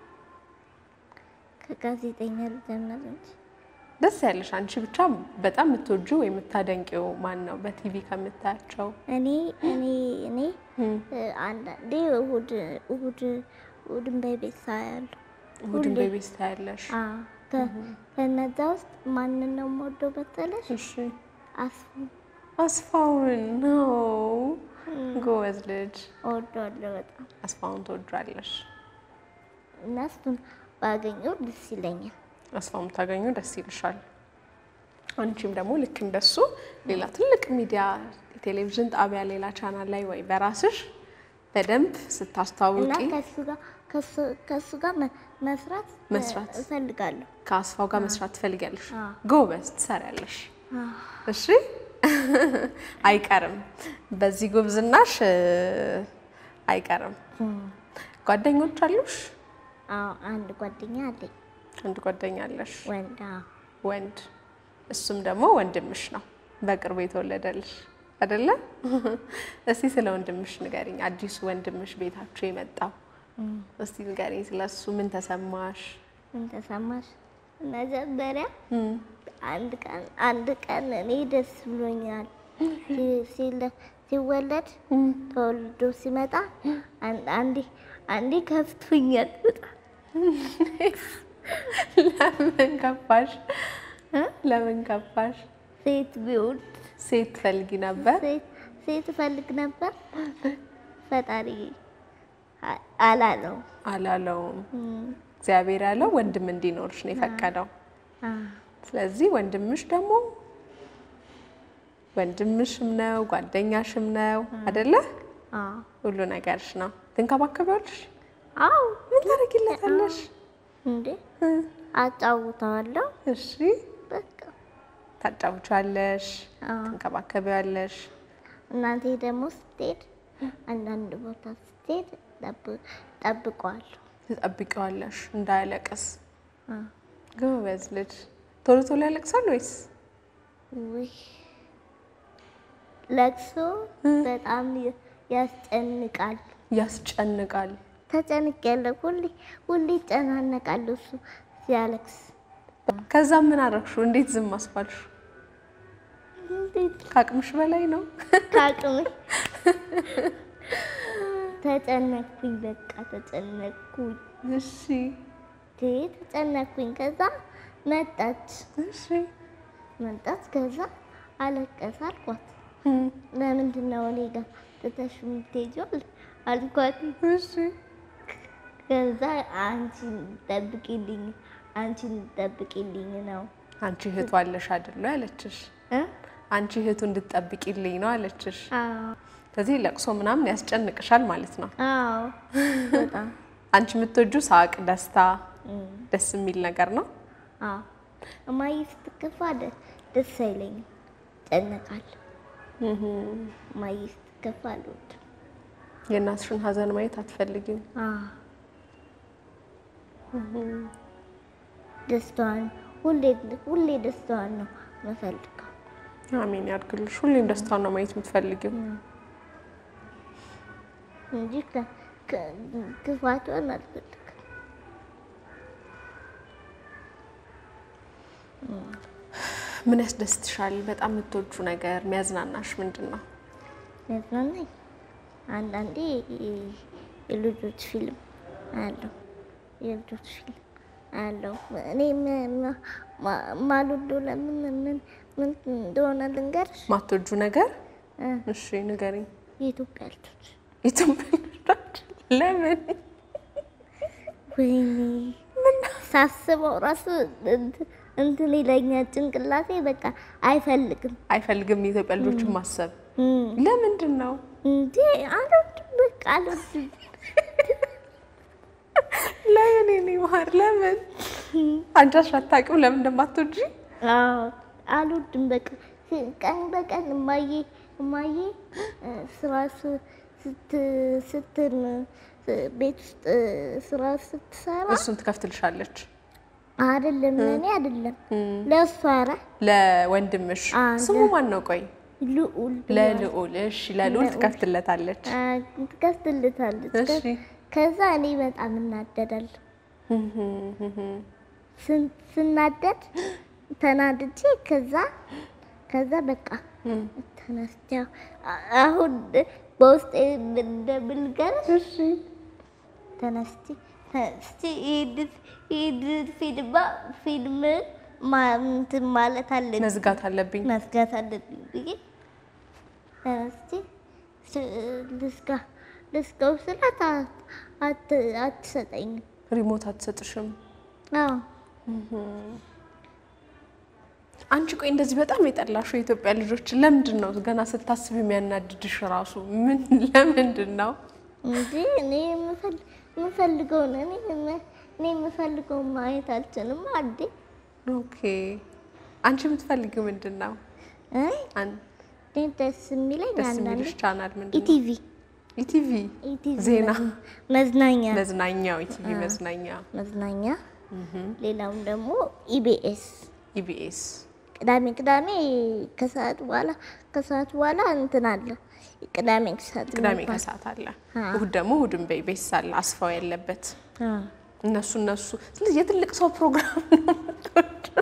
ከጋዜጠኛ ልጀምር እንጂ ደስ ያለሽ? አንቺ ብቻ በጣም የምትወጂው ወይ የምታደንቂው ማን ነው? በቲቪ ከምታያቸው እኔ እኔ እኔ እ፣ አንዳንዴ እሑድ እሑድ እሑድን በቤት ሳያለሁ። እሑድን ሁሌ። በቤት ታያለሽ? አዎ ከ- ከነዛ ውስጥ ማንን ነው የምወደው በተለሽ? እሺ አስፉ አስፋውን ነው። ጎበዝ ልጅ። እወደዋለሁ በጣም አስፋውን ትወጃለሽ? እና እሱን ባገኘው ደስ ይለኛል። አስፋውን ታገኙ ደስ ይልሻል። አንቺም ደግሞ ልክ እንደሱ ሌላ ትልቅ ሚዲያ የቴሌቪዥን ጣቢያ ሌላ ቻናል ላይ ወይ በራስሽ በደንብ እና ስታስተዋውቂ ከሱ ጋር ከሱ- ከሱ ጋር መ- መስራት እ፣ መስራት። እፈልጋለሁ። ከአስፋው ጋር መስራት ትፈልጊያለሽ። አዎ። ጎበዝ ትሰሪያለሽ። እሺ አይቀርም፣ በዚህ ጉብዝናሽ እ፣ አይቀርም። ጓደኞች አሉሽ? አዎ አንድ ጓደኛ አለኝ አንድ ጓደኛ አለሽ ወንድ። አዎ ወንድ እሱም ደግሞ ወንድምሽ ነው፣ በቅርቡ የተወለደልሽ አይደለ? እስቲ ስለ ወንድምሽ ንገሪኝ። አዲሱ ወንድምሽ ቤታችሁ የመጣው እስቲ ንገሪኝ ስለ እሱ። ምን ተሰማሽ? ምን ተሰማሽ? መጀመሪያ አንድ ቀን አንድ ቀን እኔ ደስ ብሎኛል። ሲ- ሲለ- ሲወለድ ተወልዶ ሲመጣ አን- አንዴ አንዴ ከፍቶኛል በጣም ለምን ከፋሽ? ለምን ከፋሽ? ሴት ቢሆን ሴት ትፈልጊ ነበር? ሴት ሴት እፈልግ ነበር። ፈጣሪ አ- አላለው። አላለውም። እም፣ እግዚአብሔር ያለው ወንድም እንዲኖርሽ ነው የፈቀደው። አ፣ ስለዚህ ወንድምሽ ደግሞ ወንድምሽም ነው ጓደኛሽም ነው አደለ? አ፣ ሁሉ ነገርሽ ነው። ትንከባከቢዋለሽ? አዎ ምን ታደርጊለታለሽ? እንዴ አጫውተዋለሁ። እሺ በቃ ታጫውቻለሽ፣ አ፣ ትንከባከቢዋለሽ። እናቴ ደግሞ ስትሄድ አንዳንድ ቦታ ስትሄድ ጠብ- ጠብቀዋለሁ። ትጠብቂዋለሽ እንዳያለቅስ። አ፣ ጎበዝ ልጅ። ቶሎ ቶሎ ያለቅሳል ወይስ? ውይ ለቅሶ በጣም ያ- ያስጨንቃል። ያስጨንቃል። ተጨንቄያለሁ። ሁሌ ሁሌ ይጨናነቃለሁ እሱ ሲያለቅስ። ከዛ ምን አደረግሽው? እንዴት ዝም አስባልሽ? እንዴት ከአቅምሽ በላይ ነው። ከአቅሜ ተጨነቅኩኝ። በቃ ተጨነቅኩኝ። እሺ ቴ ተጨነቅኩኝ። ከዛ መጣች እሺ መጣች። ከዛ አለቀሰ አልኳት። እም፣ ለምንድን ነው እኔ ጋር ትተሽ የምትሄጂው አልኳት። እሺ ከዛ አንቺን ጠብቂልኝ አንቺን ጠብቂልኝ ነው አንቺ እህቱ አለሽ አይደለ ያለችሽ? እ? አንቺ እህቱ እንድትጠብቂልኝ ነው አለችሽ። አዎ ስለዚህ ለቅሶ ምናምን ያስጨንቅሻል ማለት ነው። አዎ በጣም አንቺ የምትወጁ ሳቅ፣ ደስታ፣ እም፣ ደስ የሚል ነገር ነው። አዎ እማዬ ስትከፋ ደ- ደስ አይለኝም፣ ጨነቃለሁ። እማዬ ስትከፋ አልወድም። የእናትሽን ሀዘን ማየት አትፈልጊም። አዎ ደስታዋን ሁሌ ሁሌ ደስታዋን ነው የምፈልገው። አሜን ያድርግልሽ። ሁሌም ደስታን ነው ማየት የምትፈልጊው። እንጂ ከ- ከ- ክፋቷን አልፈልግም። ምን ያስደስትሻል? በጣም የምትወጁ ነገር የሚያዝናናሽ ምንድን ነው? ያዝናናኝ አንዳንዴ የ- የልጆች ፊልም አያለሁ። የልጆች ፊልም አያለሁ። እኔ ም- ማ- ማ- ማልወደው ለምን ምን ምን እንደሆነ ልንገርሽ። ማትወጁ ነገር እ፣ እሺ ንገሪኝ። የኢትዮጵያ ልጆች ኢትዮጵያ ልጆች ለምን? ወይኔ ሳስበው ራሱ እንት- እንትን ይለኛል ጭንቅላቴ በቃ አይፈልግም። አይፈልግም የኢትዮጵያ ልጆችን ማሰብ። እም፣ ለምንድን ነው? እንዴ አልወድም፣ በቃ አልወድም። ለምን የኔ ማር ለምን? አንቺ አታውቂም ለምን እንደማትወጂ? አዎ አልወድም። በቃ ሲ- ቀን በቀን እማዬ እማዬ እ፣ ስራ ስ- ስት ስትን ስ- ቤት ውስጥ እ፣ ስራ ስትሰራ እሱን ትከፍትልሻለች አይደለም ለእኔ አይደለም ለእሷ ኧረ ለወንድምሽ። አ፣ ስሙ ማን ነው? ቆይ ልዑል ለልዑል። እሺ ለልዑል ትከፍትለታለች። አ፣ ትከፍትልታለች። እሺ ከዛ እኔ በጣም እናደዳለሁ። ስን- ስናደድ ተናድጄ ከዛ ከዛ በቃ ተነስቼ አ- አሁን በውስጤ እንደምልገርሽ ተነስቼ ተነስቼ ይሄንን ይሄንን ፊልማ ፊልም ማ- እንትን ማለት አለብኝ መዝጋት አለብኝ። መዝጋት አለብኝ ብዬ ተነስቼ ስ- ልዝጋ ልዝጋው ስላት አ- አት- አትሰጠኝም። ሪሞት አትሰጥሽም። አዎ አንቺ ቆይ እንደዚህ በጣም የጠላሽው የኢትዮጵያ ልጆች ለምንድን ነው ገና ስታስብ የሚያናድድሽ ራሱ ምን ለምንድን ነው? እንጂ እኔ የምፈል- የምፈልገውን እኔ የም- እኔ የምፈልገውን ማየት አልችልም። አዴ ኦኬ አንቺ የምትፈልጊው ምንድን ነው? አይ አን- እኔ ደስ የሚለኝ ደስ አንዳንዴ የሚልሽ ቻናል ምንድን ነው? ኢቲቪ ኢቲቪ ኢቲቪ ዜና መዝ- መዝናኛ መዝናኛው ኢቲቪ መዝናኛ መዝናኛ ሌላውም ደግሞ ኢቢኤስ ኢቢኤስ ቅዳሜ ቅዳሜ ከሰዓት በኋላ ከሰዓት በኋላ እንትን አለ ቅዳሜ ከሰዓት ቅዳሜ የሚባል። ከሰዓት አለ። አ። እሁድ ደግሞ እሁድን በኢቢኤስ አለ አስፋው ያለበት አ። እነሱ እነሱ ስለዚህ የትልቅ ሰው ፕሮግራም ነው የምትወጂው።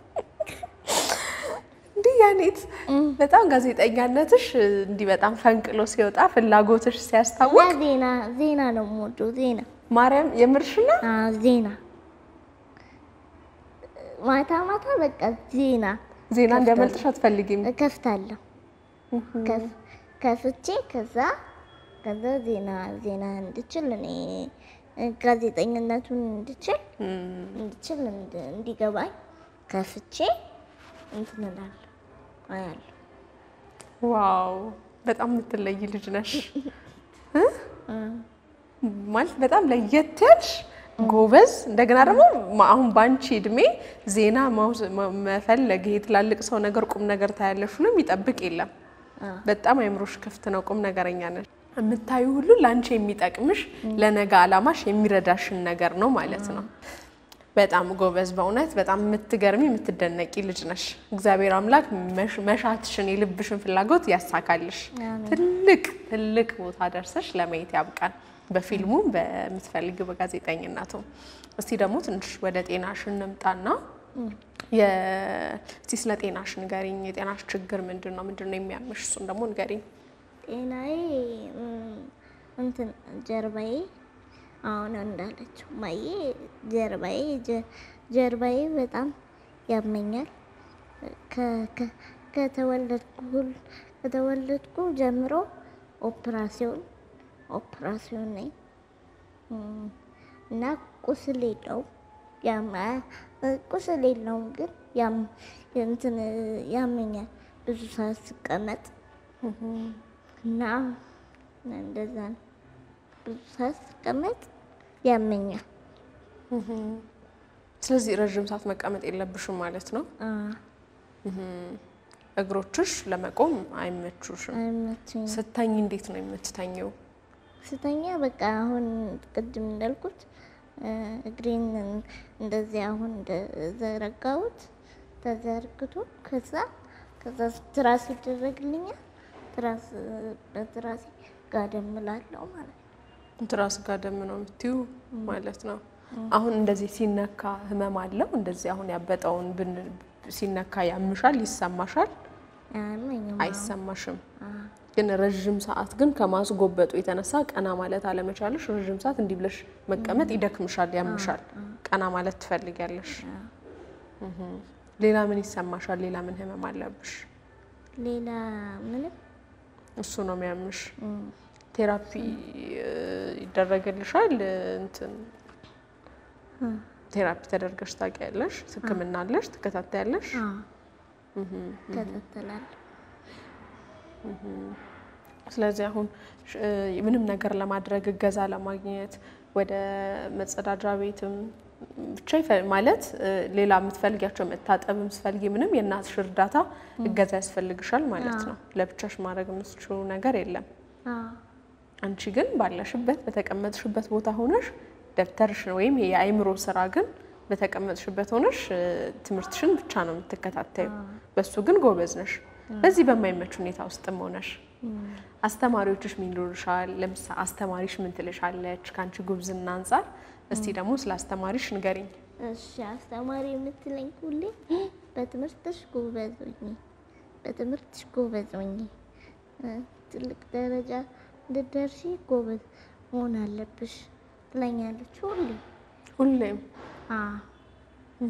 እንዲህ ያኔት በጣም ጋዜጠኛነትሽ እንዲህ በጣም ፈንቅሎ ሲወጣ ፍላጎትሽ እና ሲያስታውቅ ዜና ዜና ነው የምወደው ዜና ማርያም የምርሽና አ፣ ዜና ማታ ማታ በቃ ዜና ዜና እንዲያመልጥሽ አትፈልጊም። እከፍታለሁ። ከፍ- ከፍቼ ከዛ ከዛ ዜና ዜና እንድችል እኔ እ፣ ጋዜጠኝነቱን እንድችል እንድችል እንድ- እንዲገባኝ ከፍቼ እንትን እላለሁ አያለሁ። ዋው በጣም የምትለይ ልጅ ነሽ እ? ማለት በጣም ለየት ያልሽ ጎበዝ። እንደገና ደግሞ ማ- አሁን በአንቺ እድሜ ዜና ማውስ- መ- መፈለግ ይሄ ትላልቅ ሰው ነገር ቁም ነገር ታያለሽ ብሎ የሚጠብቅ የለም። በጣም አይምሮሽ ክፍት ነው። ቁም ነገረኛ ነሽ። የምታዩ ሁሉ ለአንቺ የሚጠቅምሽ ለነገ አላማሽ የሚረዳሽን ነገር ነው ማለት ነው። በጣም ጎበዝ፣ በእውነት በጣም የምትገርሚ የምትደነቂ ልጅ ነሽ። እግዚአብሔር አምላክ መሽ- መሻትሽን የልብሽን ፍላጎት ያሳካልሽ። ትልቅ ትልቅ ቦታ ደርሰሽ ለማየት ያብቃን፣ በፊልሙም በምትፈልጊው በጋዜጠኝነቱም። እስቲ ደግሞ ትንሽ ወደ ጤናሽ እንምጣና የ- እስቲ ስለ ጤናሽ ንገሪኝ። የጤናሽ ችግር ምንድን ነው? ምንድን ነው የሚያምሽ? እሱን ደግሞ ንገሪኝ። ጤናዬ እም፣ እንትን ጀርባዬ አሁን እንዳለችው ማዬ ጀርባዬ ጀ- ጀርባዬ በጣም ያመኛል። ከ- ከ- ከተወለድኩ ሁል- ከተወለድኩ ጀምሮ ኦፕራሲዮን ኦፕራሲዮን ነኝ እም፣ እና ቁስል የለውም ያማ ቁስል የለውም ግን ያም እንትን ያመኛል ብዙ ሰዓት ስቀመጥ እና እንደዛ ነው። ብዙ ሰዓት ስቀመጥ ያመኛል። ስለዚህ ረዥም ሰዓት መቀመጥ የለብሽም ማለት ነው። አ፣ እግሮችሽ ለመቆም አይመቹሽም። አይመቸኝም። ስተኝ እንዴት ነው የምትተኘው? ስተኛ በቃ አሁን ቅድም እንዳልኩት እ፣ እግሬን እንደዚህ አሁን እንደዘረጋሁት ተዘርግቶ ከዛ ከዛ ትራስ ይደረግልኛል። ትራስ በትራሴ ጋደም እላለሁ ማለት ነው። ትራስ ጋደም ነው የምትዩ ማለት ነው። አሁን እንደዚህ ሲነካ ህመም አለው? እንደዚህ አሁን ያበጠውን ብን ሲነካ ያምሻል? ይሰማሻል? አያመኝም። አይሰማሽም? ግን ረዥም ሰዓት ግን ከማስጎበጡ የተነሳ ቀና ማለት አለመቻለሽ፣ ረዥም ሰዓት እንዲህ ብለሽ መቀመጥ ይደክምሻል፣ ያምሻል። ቀና ማለት ትፈልጊያለሽ። እህ። ሌላ ምን ይሰማሻል? ሌላ ምን ህመም አለብሽ? ሌላ ምንም እሱ ነው የሚያምሽ። ቴራፒ እ፣ ይደረግልሻል? እንትን ቴራፒ ተደርገሽ ታውቂያለሽ? ሕክምና አለሽ? ትከታተያለሽ? እከታተላለሁ። ስለዚህ አሁን ሽ- እ፣ ምንም ነገር ለማድረግ እገዛ ለማግኘት ወደ መጸዳጃ ቤትም ብቻ ይፈ- ማለት እ፣ ሌላ የምትፈልጊያቸው መታጠብም ስትፈልጊ ምንም የእናትሽ እርዳታ እገዛ ያስፈልግሻል ማለት ነው። ለብቻሽ ማድረግ የምትችሉ ነገር የለም። አዎ አንቺ ግን ባለሽበት በተቀመጥሽበት ቦታ ሆነሽ ደብተርሽን ወይም የአእምሮ ስራ ግን በተቀመጥሽበት ሆነሽ እ፣ ትምህርትሽን ብቻ ነው የምትከታተዩ። በሱ ግን ጎበዝ ነሽ። በዚህ በማይመች ሁኔታ ውስጥም ሆነሽ አስተማሪዎችሽ ምን ይሉልሻል? ለምሳሌ አስተማሪሽ ምን ትልሻለች? ከአንቺ ጉብዝና አንጻር እስቲ ደግሞ ስለ አስተማሪሽ ንገሪኝ። እሺ አስተማሪ የምትለኝ ሁሌ በትምህርትሽ ጎበዝ ሁኚ፣ በትምህርትሽ ጎበዝ ሁኚ፣ እ፣ ትልቅ ደረጃ እንድትደርሺ ጎበዝ መሆን አለብሽ ትለኛለች ሁሌ። ሁሌም አዎ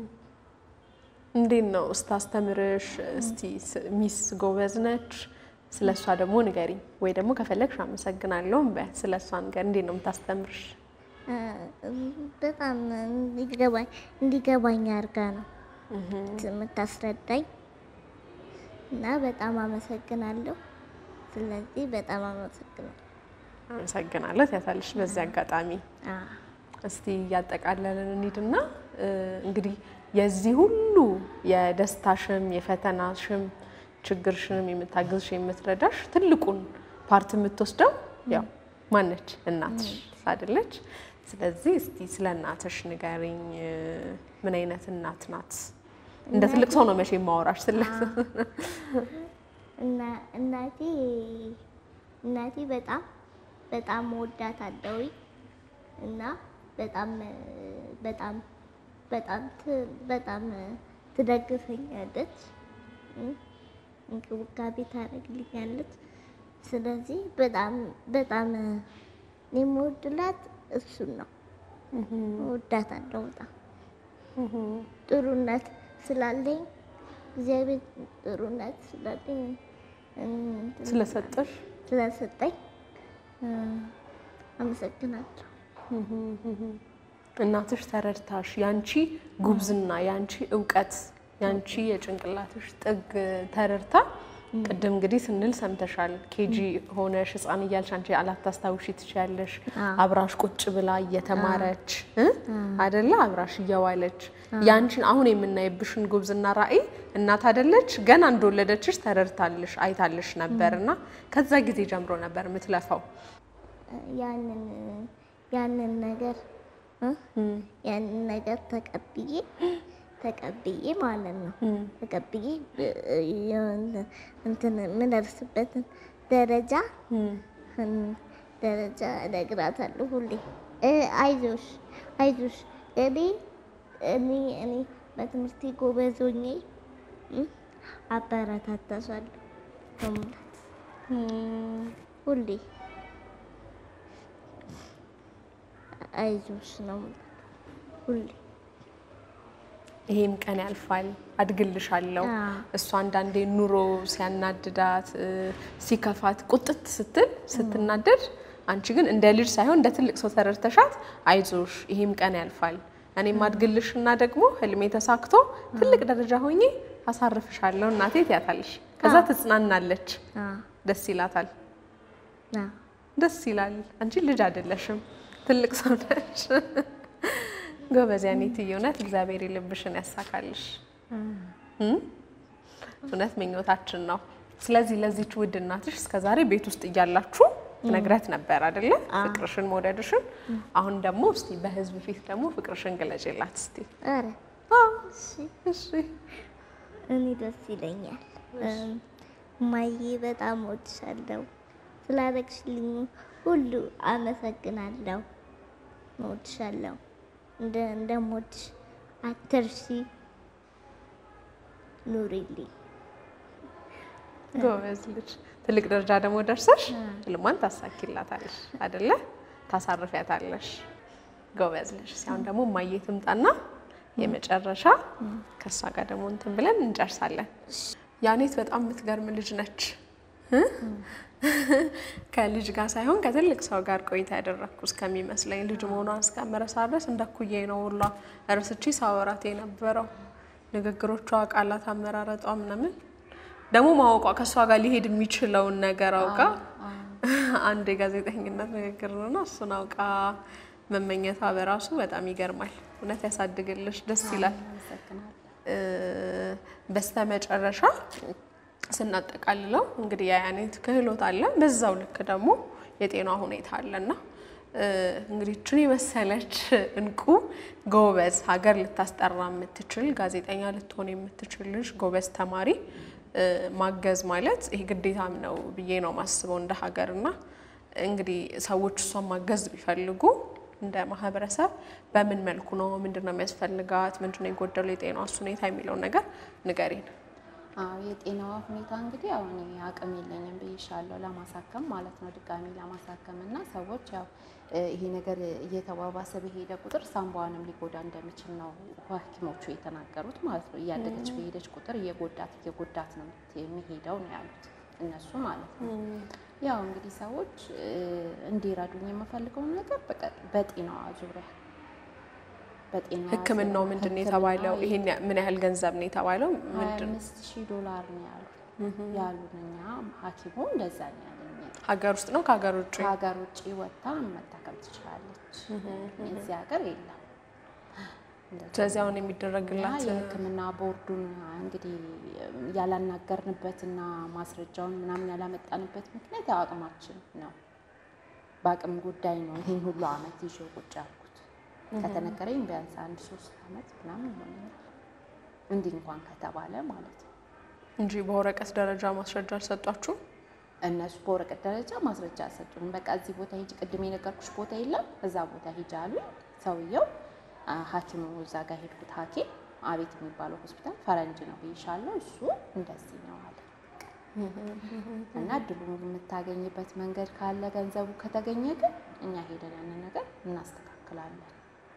እንዴት ነው ስታስተምርሽ? እስቲ ስ- ሚስ ጎበዝ ነች፣ ስለ እሷ ደግሞ ንገሪኝ። ወይ ደግሞ ከፈለግሽ አመሰግናለሁ በ ስለ እሷ ንገር። እንዴት ነው የምታስተምርሽ? እ፣ በጣም እንዲገባኝ እንዲገባኝ አድርጋ ነው የምታስረዳኝ እና በጣም አመሰግናለሁ። ስለዚህ በጣም አመሰግናለሁ። አመሰግናለሁ ትያታለሽ በዚህ አጋጣሚ። አዎ እስቲ እያጠቃለልን እንሂድና እ፣ እንግዲህ የዚህ ሁሉ የደስታሽም የፈተናሽም ችግርሽንም የምታግዝሽ የምትረዳሽ ትልቁን ፓርት የምትወስደው ያው ማነች? እናትሽ አይደለች? ስለዚህ እስቲ ስለ እናትሽ ንገሪኝ። እ፣ ምን አይነት እናት ናት? እንደ ትልቅ ሰው ነው መቼ የማወራሽ ስለ እና እናቴ እናቴ በጣም በጣም ወዳታለሁ እና በጣም በጣም በጣም ት- በጣም ትደግፈኛለች፣ እ፣ እንክብካቤ ታደርግልኛለች። ስለዚህ በጣም በጣም የምወድላት እሱን ነው። እወዳታለሁ በጣም ጥሩነት ስላለኝ እግዚአብሔር ጥሩነት ስላለኝ እንትን ስለሰጠሽ ስለሰጠኝ እ፣ አመሰግናለሁ። እናትሽ ተረድታሽ ያንቺ ጉብዝና ያንቺ እውቀት ያንቺ የጭንቅላትሽ ጥግ ተረድታ ቅድም እንግዲህ ስንል ሰምተሻል። ኬጂ ሆነሽ ህፃን እያልሽ አንቺ አላታስታውሺ ትችያለሽ። አብራሽ ቁጭ ብላ እየተማረች እ አደለ አብራሽ እየዋለች ያንቺን አሁን የምናይብሽን ጉብዝና ራዕይ እናት አደለች ገና እንደወለደችሽ ተረድታልሽ አይታልሽ ነበር እና ከዛ ጊዜ ጀምሮ ነበር የምትለፋው። ያንን ያንን ነገር እ? ያንን ነገር ተቀብዬ ተቀብዬ ማለት ነው ተቀብዬ እ፣ የሆነ እንትን የምደርስበትን ደረጃ እ፣ ደረጃ እነግራታለሁ ሁሌ እ፣ አይዞሽ አይዞሽ እኔ እኔ እኔ በትምህርቴ ጎበዝ ሆኜ እ፣ አበረታታሻለሁ ነው የምላት ሁሌ አይዞሽ ነው የምላት ሁሌ ይሄም ቀን ያልፋል፣ አድግልሻለሁ። አዎ። እሷ አንዳንዴ ኑሮ ሲያናድዳት እ፣ ሲከፋት ቁጥት ስትል ስትናደድ፣ አንቺ ግን እንደ ልጅ ሳይሆን እንደ ትልቅ ሰው ተረድተሻት አይዞሽ ይሄም ቀን ያልፋል፣ እኔም አድግልሽና ደግሞ ህልሜ ተሳክቶ ትልቅ ደረጃ ሆኜ አሳርፍሻለሁ እናቴ ትያታለሽ። ከዛ ትጽናናለች፣ አዎ ደስ ይላታል። አዎ ደስ ይላል። አንቺ ልጅ አይደለሽም፣ ትልቅ ሰው ነሽ። ጎበዝ ያኔትዬ፣ እውነት እግዚአብሔር የልብሽን ያሳካልሽ። እም? እውነት ምኞታችን ነው። ስለዚህ ለዚች ውድ እናትሽ እስከዛሬ ቤት ውስጥ እያላችሁ ነግረት ነበር አይደለ? ፍቅርሽን መውደድሽን። አሁን ደግሞ እስቲ በህዝብ ፊት ደግሞ ፍቅርሽን ግለጭላት እስቲ። ኧረ አዎ፣ እሺ እሺ። እኔ ደስ ይለኛል። እማዬ በጣም እወድሻለሁ። ስላደረግሽልኝ ሁሉ አመሰግናለሁ። እወድሻለሁ። እንደ እንደምወድሽ አትርሺ። ኑሪልኝ። ጎበዝ ልጅ። ትልቅ ደረጃ ደግሞ ደርሰሽ ህልሟን ታሳኪላታለሽ አይደለ? ታሳርፊያታለሽ። ጎበዝ ልጅ። ሲያሁን ደግሞ እማዬ ትምጣና የመጨረሻ ከእሷ ጋር ደግሞ እንትን ብለን እንጨርሳለን። ያኔት በጣም የምትገርም ልጅ ነች። ከልጅ ጋር ሳይሆን ከትልቅ ሰው ጋር ቆይታ ያደረግኩ እስከሚመስለኝ ልጅ መሆኗን እስከምረሳ ድረስ እንደ እኩያዬ ነው ሁላ እርስቺ ሳወራት የነበረው ንግግሮቿ፣ ቃላት አመራረጧ ምናምን ደግሞ ማወቋ ከእሷ ጋር ሊሄድ የሚችለውን ነገር አውቃ አንድ የጋዜጠኝነት ንግግር ነውና እሱን አውቃ መመኘቷ በራሱ በጣም ይገርማል። እውነት ያሳድግልሽ፣ ደስ ይላል። አመሰግናለሁ። በስተመጨረሻ ስናጠቃልለው እንግዲህ የአያኔት ክህሎት አለ፣ በዛው ልክ ደግሞ የጤና ሁኔታ አለና እንግዲህ እችን የመሰለች እንቁ ጎበዝ ሀገር ልታስጠራ የምትችል ጋዜጠኛ ልትሆን የምትችል ልጅ ጎበዝ ተማሪ ማገዝ ማለት ይሄ ግዴታም ነው ብዬ ነው ማስበው እንደ ሀገር እና እንግዲህ ሰዎች እሷን ማገዝ ቢፈልጉ እንደ ማህበረሰብ በምን መልኩ ነው ምንድን ነው የሚያስፈልጋት ምንድን ነው የጎደለው የጤናዋስ ሁኔታ የሚለውን ነገር ንገሪን። አዎ የጤናዋ ሁኔታ እንግዲህ አሁን እኔ አቅም የለኝም ብዬሻለሁ ለማሳከም ማለት ነው ድጋሚ ለማሳከም እና ሰዎች ያው ይሄ ነገር እየተባባሰ በሄደ ቁጥር ሳምባዋንም ሊጎዳ እንደሚችል ነው ሐኪሞቹ የተናገሩት ማለት ነው። እያደገች በሄደች ቁጥር እየጎዳት እየጎዳት ነው የሚሄደው ነው ያሉት እነሱ ማለት ነው። ያው እንግዲህ ሰዎች እንዲረዱኝ የምፈልገውን ነገር በጤናዋ ዙሪያ በጤና ሕክምናው ምንድን ነው የተባለው? ይሄን ምን ያህል ገንዘብ ነው የተባለው? ምንድን ነው አምስት ሺህ ዶላር ነው ያሉ ያሉን እኛ ሐኪሙ እንደዛ ነው ያለኝ። ሀገር ውስጥ ነው ከሀገር ውጭ? ከሀገር ውጭ ወጥታ መታከም ትችላለች። እዚህ ሀገር የለም። ስለዚህ አሁን እና የሚደረግላት የሕክምና ቦርዱን እንግዲህ ያላናገርንበትና ማስረጃውን ምናምን ያላመጣንበት ምክንያት ያው አቅማችን ነው። በአቅም ጉዳይ ነው ይህን ሁሉ አመት ይዤ ቁጭ ያልኩት። ከተነገረኝ ቢያንስ አንድ ሶስት አመት ምናምን ይሆነኛል እንዲህ እንኳን ከተባለ ማለት ነው። እንጂ በወረቀት ደረጃ ማስረጃ አልሰጧችሁም? እነሱ በወረቀት ደረጃ ማስረጃ አልሰጡንም። በቃ እዚህ ቦታ ሂጂ፣ ቅድም የነገርኩሽ ቦታ የለም እዛ ቦታ ሂጂ አሉ። ሰውየው አ፣ ሐኪሙ እዛ ጋር ሄድኩት ሐኪም አቤት የሚባለው ሆስፒታል ፈረንጅ ነው ብይሻለሁ። እሱ እንደዚህ ነው አለ እና እድሉን የምታገኝበት መንገድ ካለ ገንዘቡ ከተገኘ ግን እኛ ሄደን ያንን ነገር እናስተካክላለን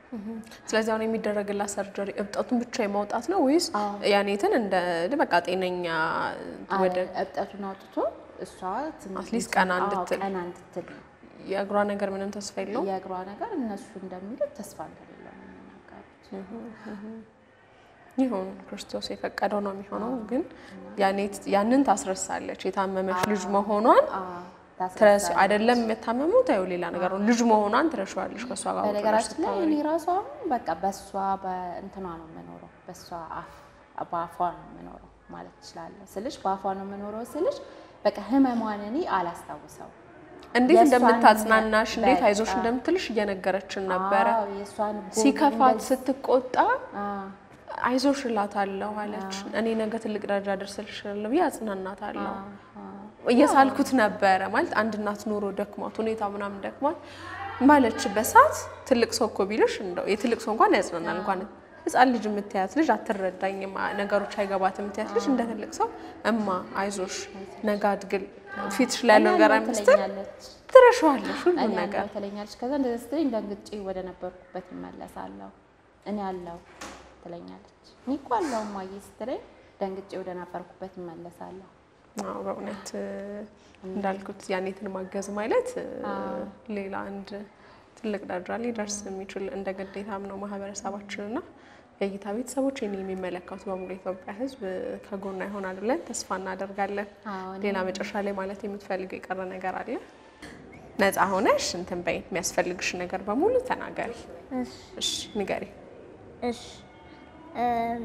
ስለዚህ አሁን የሚደረግላት ሰርጀሪ እብጠቱን ብቻ የማውጣት ነው ወይስ አዎ። ያኔትን እንደ በቃ ጤነኛ ወደ እብጠቱን አውጥቶ እሷ ትንሽ አትሊስት ቀና አዎ፣ እንድትል። ቀና እንድትል ነው። የእግሯ ነገር ምንም ተስፋ የለውም? የእግሯ ነገር እነሱ እንደሚሉት ተስፋ እንደሌለው ነው የሚናገሩት። ይሁን ክርስቶስ የፈቀደው ነው የሚሆነው። ግን ያኔት ያንን ታስረሳለች የታመመች ልጅ መሆኗን አዎ፣ ትረስ ታስረሳለች። አይደለም የምታመሙት ያው ሌላ ነገር ነው። ልጅ መሆኗን ትረሻዋለች ከእሷ ጋር ቁጭ ብለሽ በነገራችን ላይ ስታወሪ። እኔ ራሷ አሁን በቃ በእሷ በእንትኗ ነው የምኖረው፣ በእሷ አፍ በአፏ ነው የምኖረው ማለት እችላለሁ ስልሽ፣ በአፏ ነው የምኖረው ስልሽ፣ በቃ ህመሟን እኔ አላስታውሰው እንዴት የእሷን እንደምታጽናናሽ እንዴት በቃ አይዞሽ እንደምትልሽ እየነገረችን ነበረ። አዎ፣ የእሷን ጎን ሲከፋት እንደዚህ- ስትቆጣ አዎ፣ አይዞሽ እላታለሁ አለች። እኔ ነገ ትልቅ ደረጃ ደርስልሻለሁ ብዬ አጽናናታለሁ። እየሳልኩት ነበረ ማለት አንድ እናት ኑሮ ደክሟት ሁኔታ ምናምን ደክሟት ባለችበት ሰዓት ትልቅ ሰው እኮ ቢልሽ እንደው የትልቅ ሰው እንኳን ያጽናናል። እንኳን ህፃን ልጅ የምትያት ልጅ አትረዳኝም፣ ነገሮች አይገባትም የምትያት ልጅ እንደ ትልቅ ሰው እማ አይዞሽ ነገ አድግል ፊትሽ ላይ ያለው ነገር እኔ አይመስልም ትለኛለች ትረሻዋለሽ ሁሉ እኔ ነገር አለው ትለኛለች። ከዛ እንደዚህ ስትለኝ ደንግጬ ወደ ነበርኩበት እመለሳለሁ። እኔ አለው ትለኛለች። እኔ እኮ አለው እማዬ ስትለኝ ደንግጬ ወደ ነበርኩበት እመለሳለሁ። አዎ በእውነት እንዳልኩት ያኔትን ማገዝ ማለት ሌላ አንድ ትልቅ ደረጃ ሊደርስ የሚችል እንደ ግዴታም ነው ማህበረሰባችንና የእይታ ቤተሰቦች ይህን የሚመለከቱ በሙሉ የኢትዮጵያ ሕዝብ ከጎና ይሆናል ብለን ተስፋ እናደርጋለን። አዎ፣ እኔ- ሌላ መጨረሻ ላይ ማለት የምትፈልገው የቀረ ነገር አለ? ነፃ ሆነሽ እንትን በይ፣ የሚያስፈልግሽ ነገር በሙሉ ተናገሪ። እሺ እሺ ንገሪ። እሺ እም፣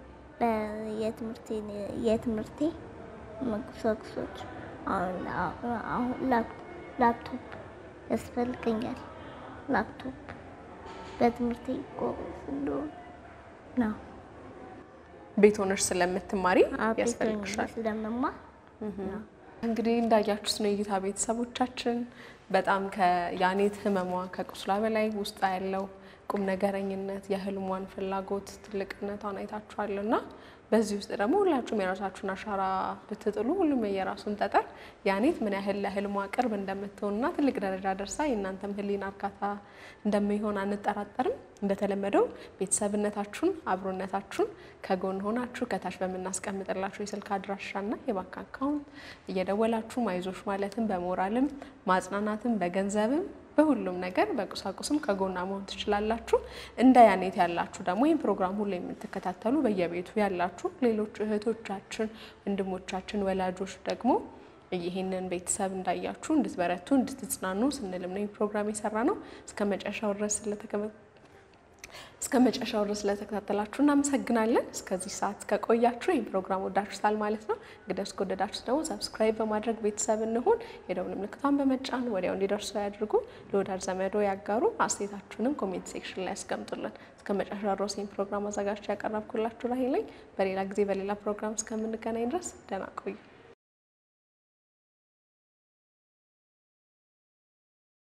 በየትምህርቴ የትምህርቴ መቁሳቁሶች አሁን አሁን ላፕ- ላፕቶፕ ያስፈልገኛል። ላፕቶፕ በትምህርቴ ጎበዝ እንደሆነ ነው። ቤት ሆነሽ ስለምትማሪ አቤት ያስፈልግሻል። ስለምማር ነው። እንግዲህ እንዳያችሁት ነው የእይታ ቤተሰቦቻችን በጣም ከያኔት ህመሟ ከቁስሏ በላይ ውስጣ ያለው ቁም ነገረኝነት የህልሟን ፍላጎት ትልቅነቷን አይታችኋል እና በዚህ ውስጥ ደግሞ ሁላችሁም የራሳችሁን አሻራ ብትጥሉ ሁሉም የየራሱን ጠጠር ያኔት ምን ያህል ለህልሟ ቅርብ እንደምትሆንና ትልቅ ደረጃ ደርሳ የእናንተም ህሊና እርካታ እንደሚሆን አንጠራጠርም። እንደተለመደው ቤተሰብነታችሁን አብሮነታችሁን ከጎን ሆናችሁ ከታች በምናስቀምጥላችሁ የስልክ አድራሻና የባንክ አካውንት እየደወላችሁ አይዞሽ ማለትም በሞራልም ማጽናናትም በገንዘብም በሁሉም ነገር በቁሳቁስም ከጎና መሆን ትችላላችሁ። እንደ ያኔት ያላችሁ ደግሞ ይህን ፕሮግራም ሁሉ የምትከታተሉ በየቤቱ ያላችሁ ሌሎች እህቶቻችን፣ ወንድሞቻችን፣ ወላጆች ደግሞ ይህንን ቤተሰብ እንዳያችሁ እንድትበረቱ እንድትጽናኑ ስንልም ነው ይህ ፕሮግራም የሰራ ነው። እስከ መጨረሻው ድረስ ስለተከመ እስከ መጨረሻው ድረስ ስለተከታተላችሁ እናመሰግናለን። እስከዚህ ሰዓት ከቆያችሁ ይህ ፕሮግራም ወዳችሁታል ማለት ነው። እንግዲህ እስከወደዳችሁት ደግሞ ሰብስክራይብ በማድረግ ቤተሰብ እንሁን። የደውል ምልክቷን በመጫን ወዲያው እንዲደርሱ ያድርጉ። ለወዳጅ ዘመዶ ያጋሩ። አስተያየታችሁንም ኮሜንት ሴክሽን ላይ ያስቀምጡልን። እስከ መጨረሻ ድረስ ይህን ፕሮግራም አዘጋጅቼ ያቀረብኩላችሁ ራሄል ነኝ። በሌላ ጊዜ በሌላ ፕሮግራም እስከምንገናኝ ድረስ ደህና ቆዩ።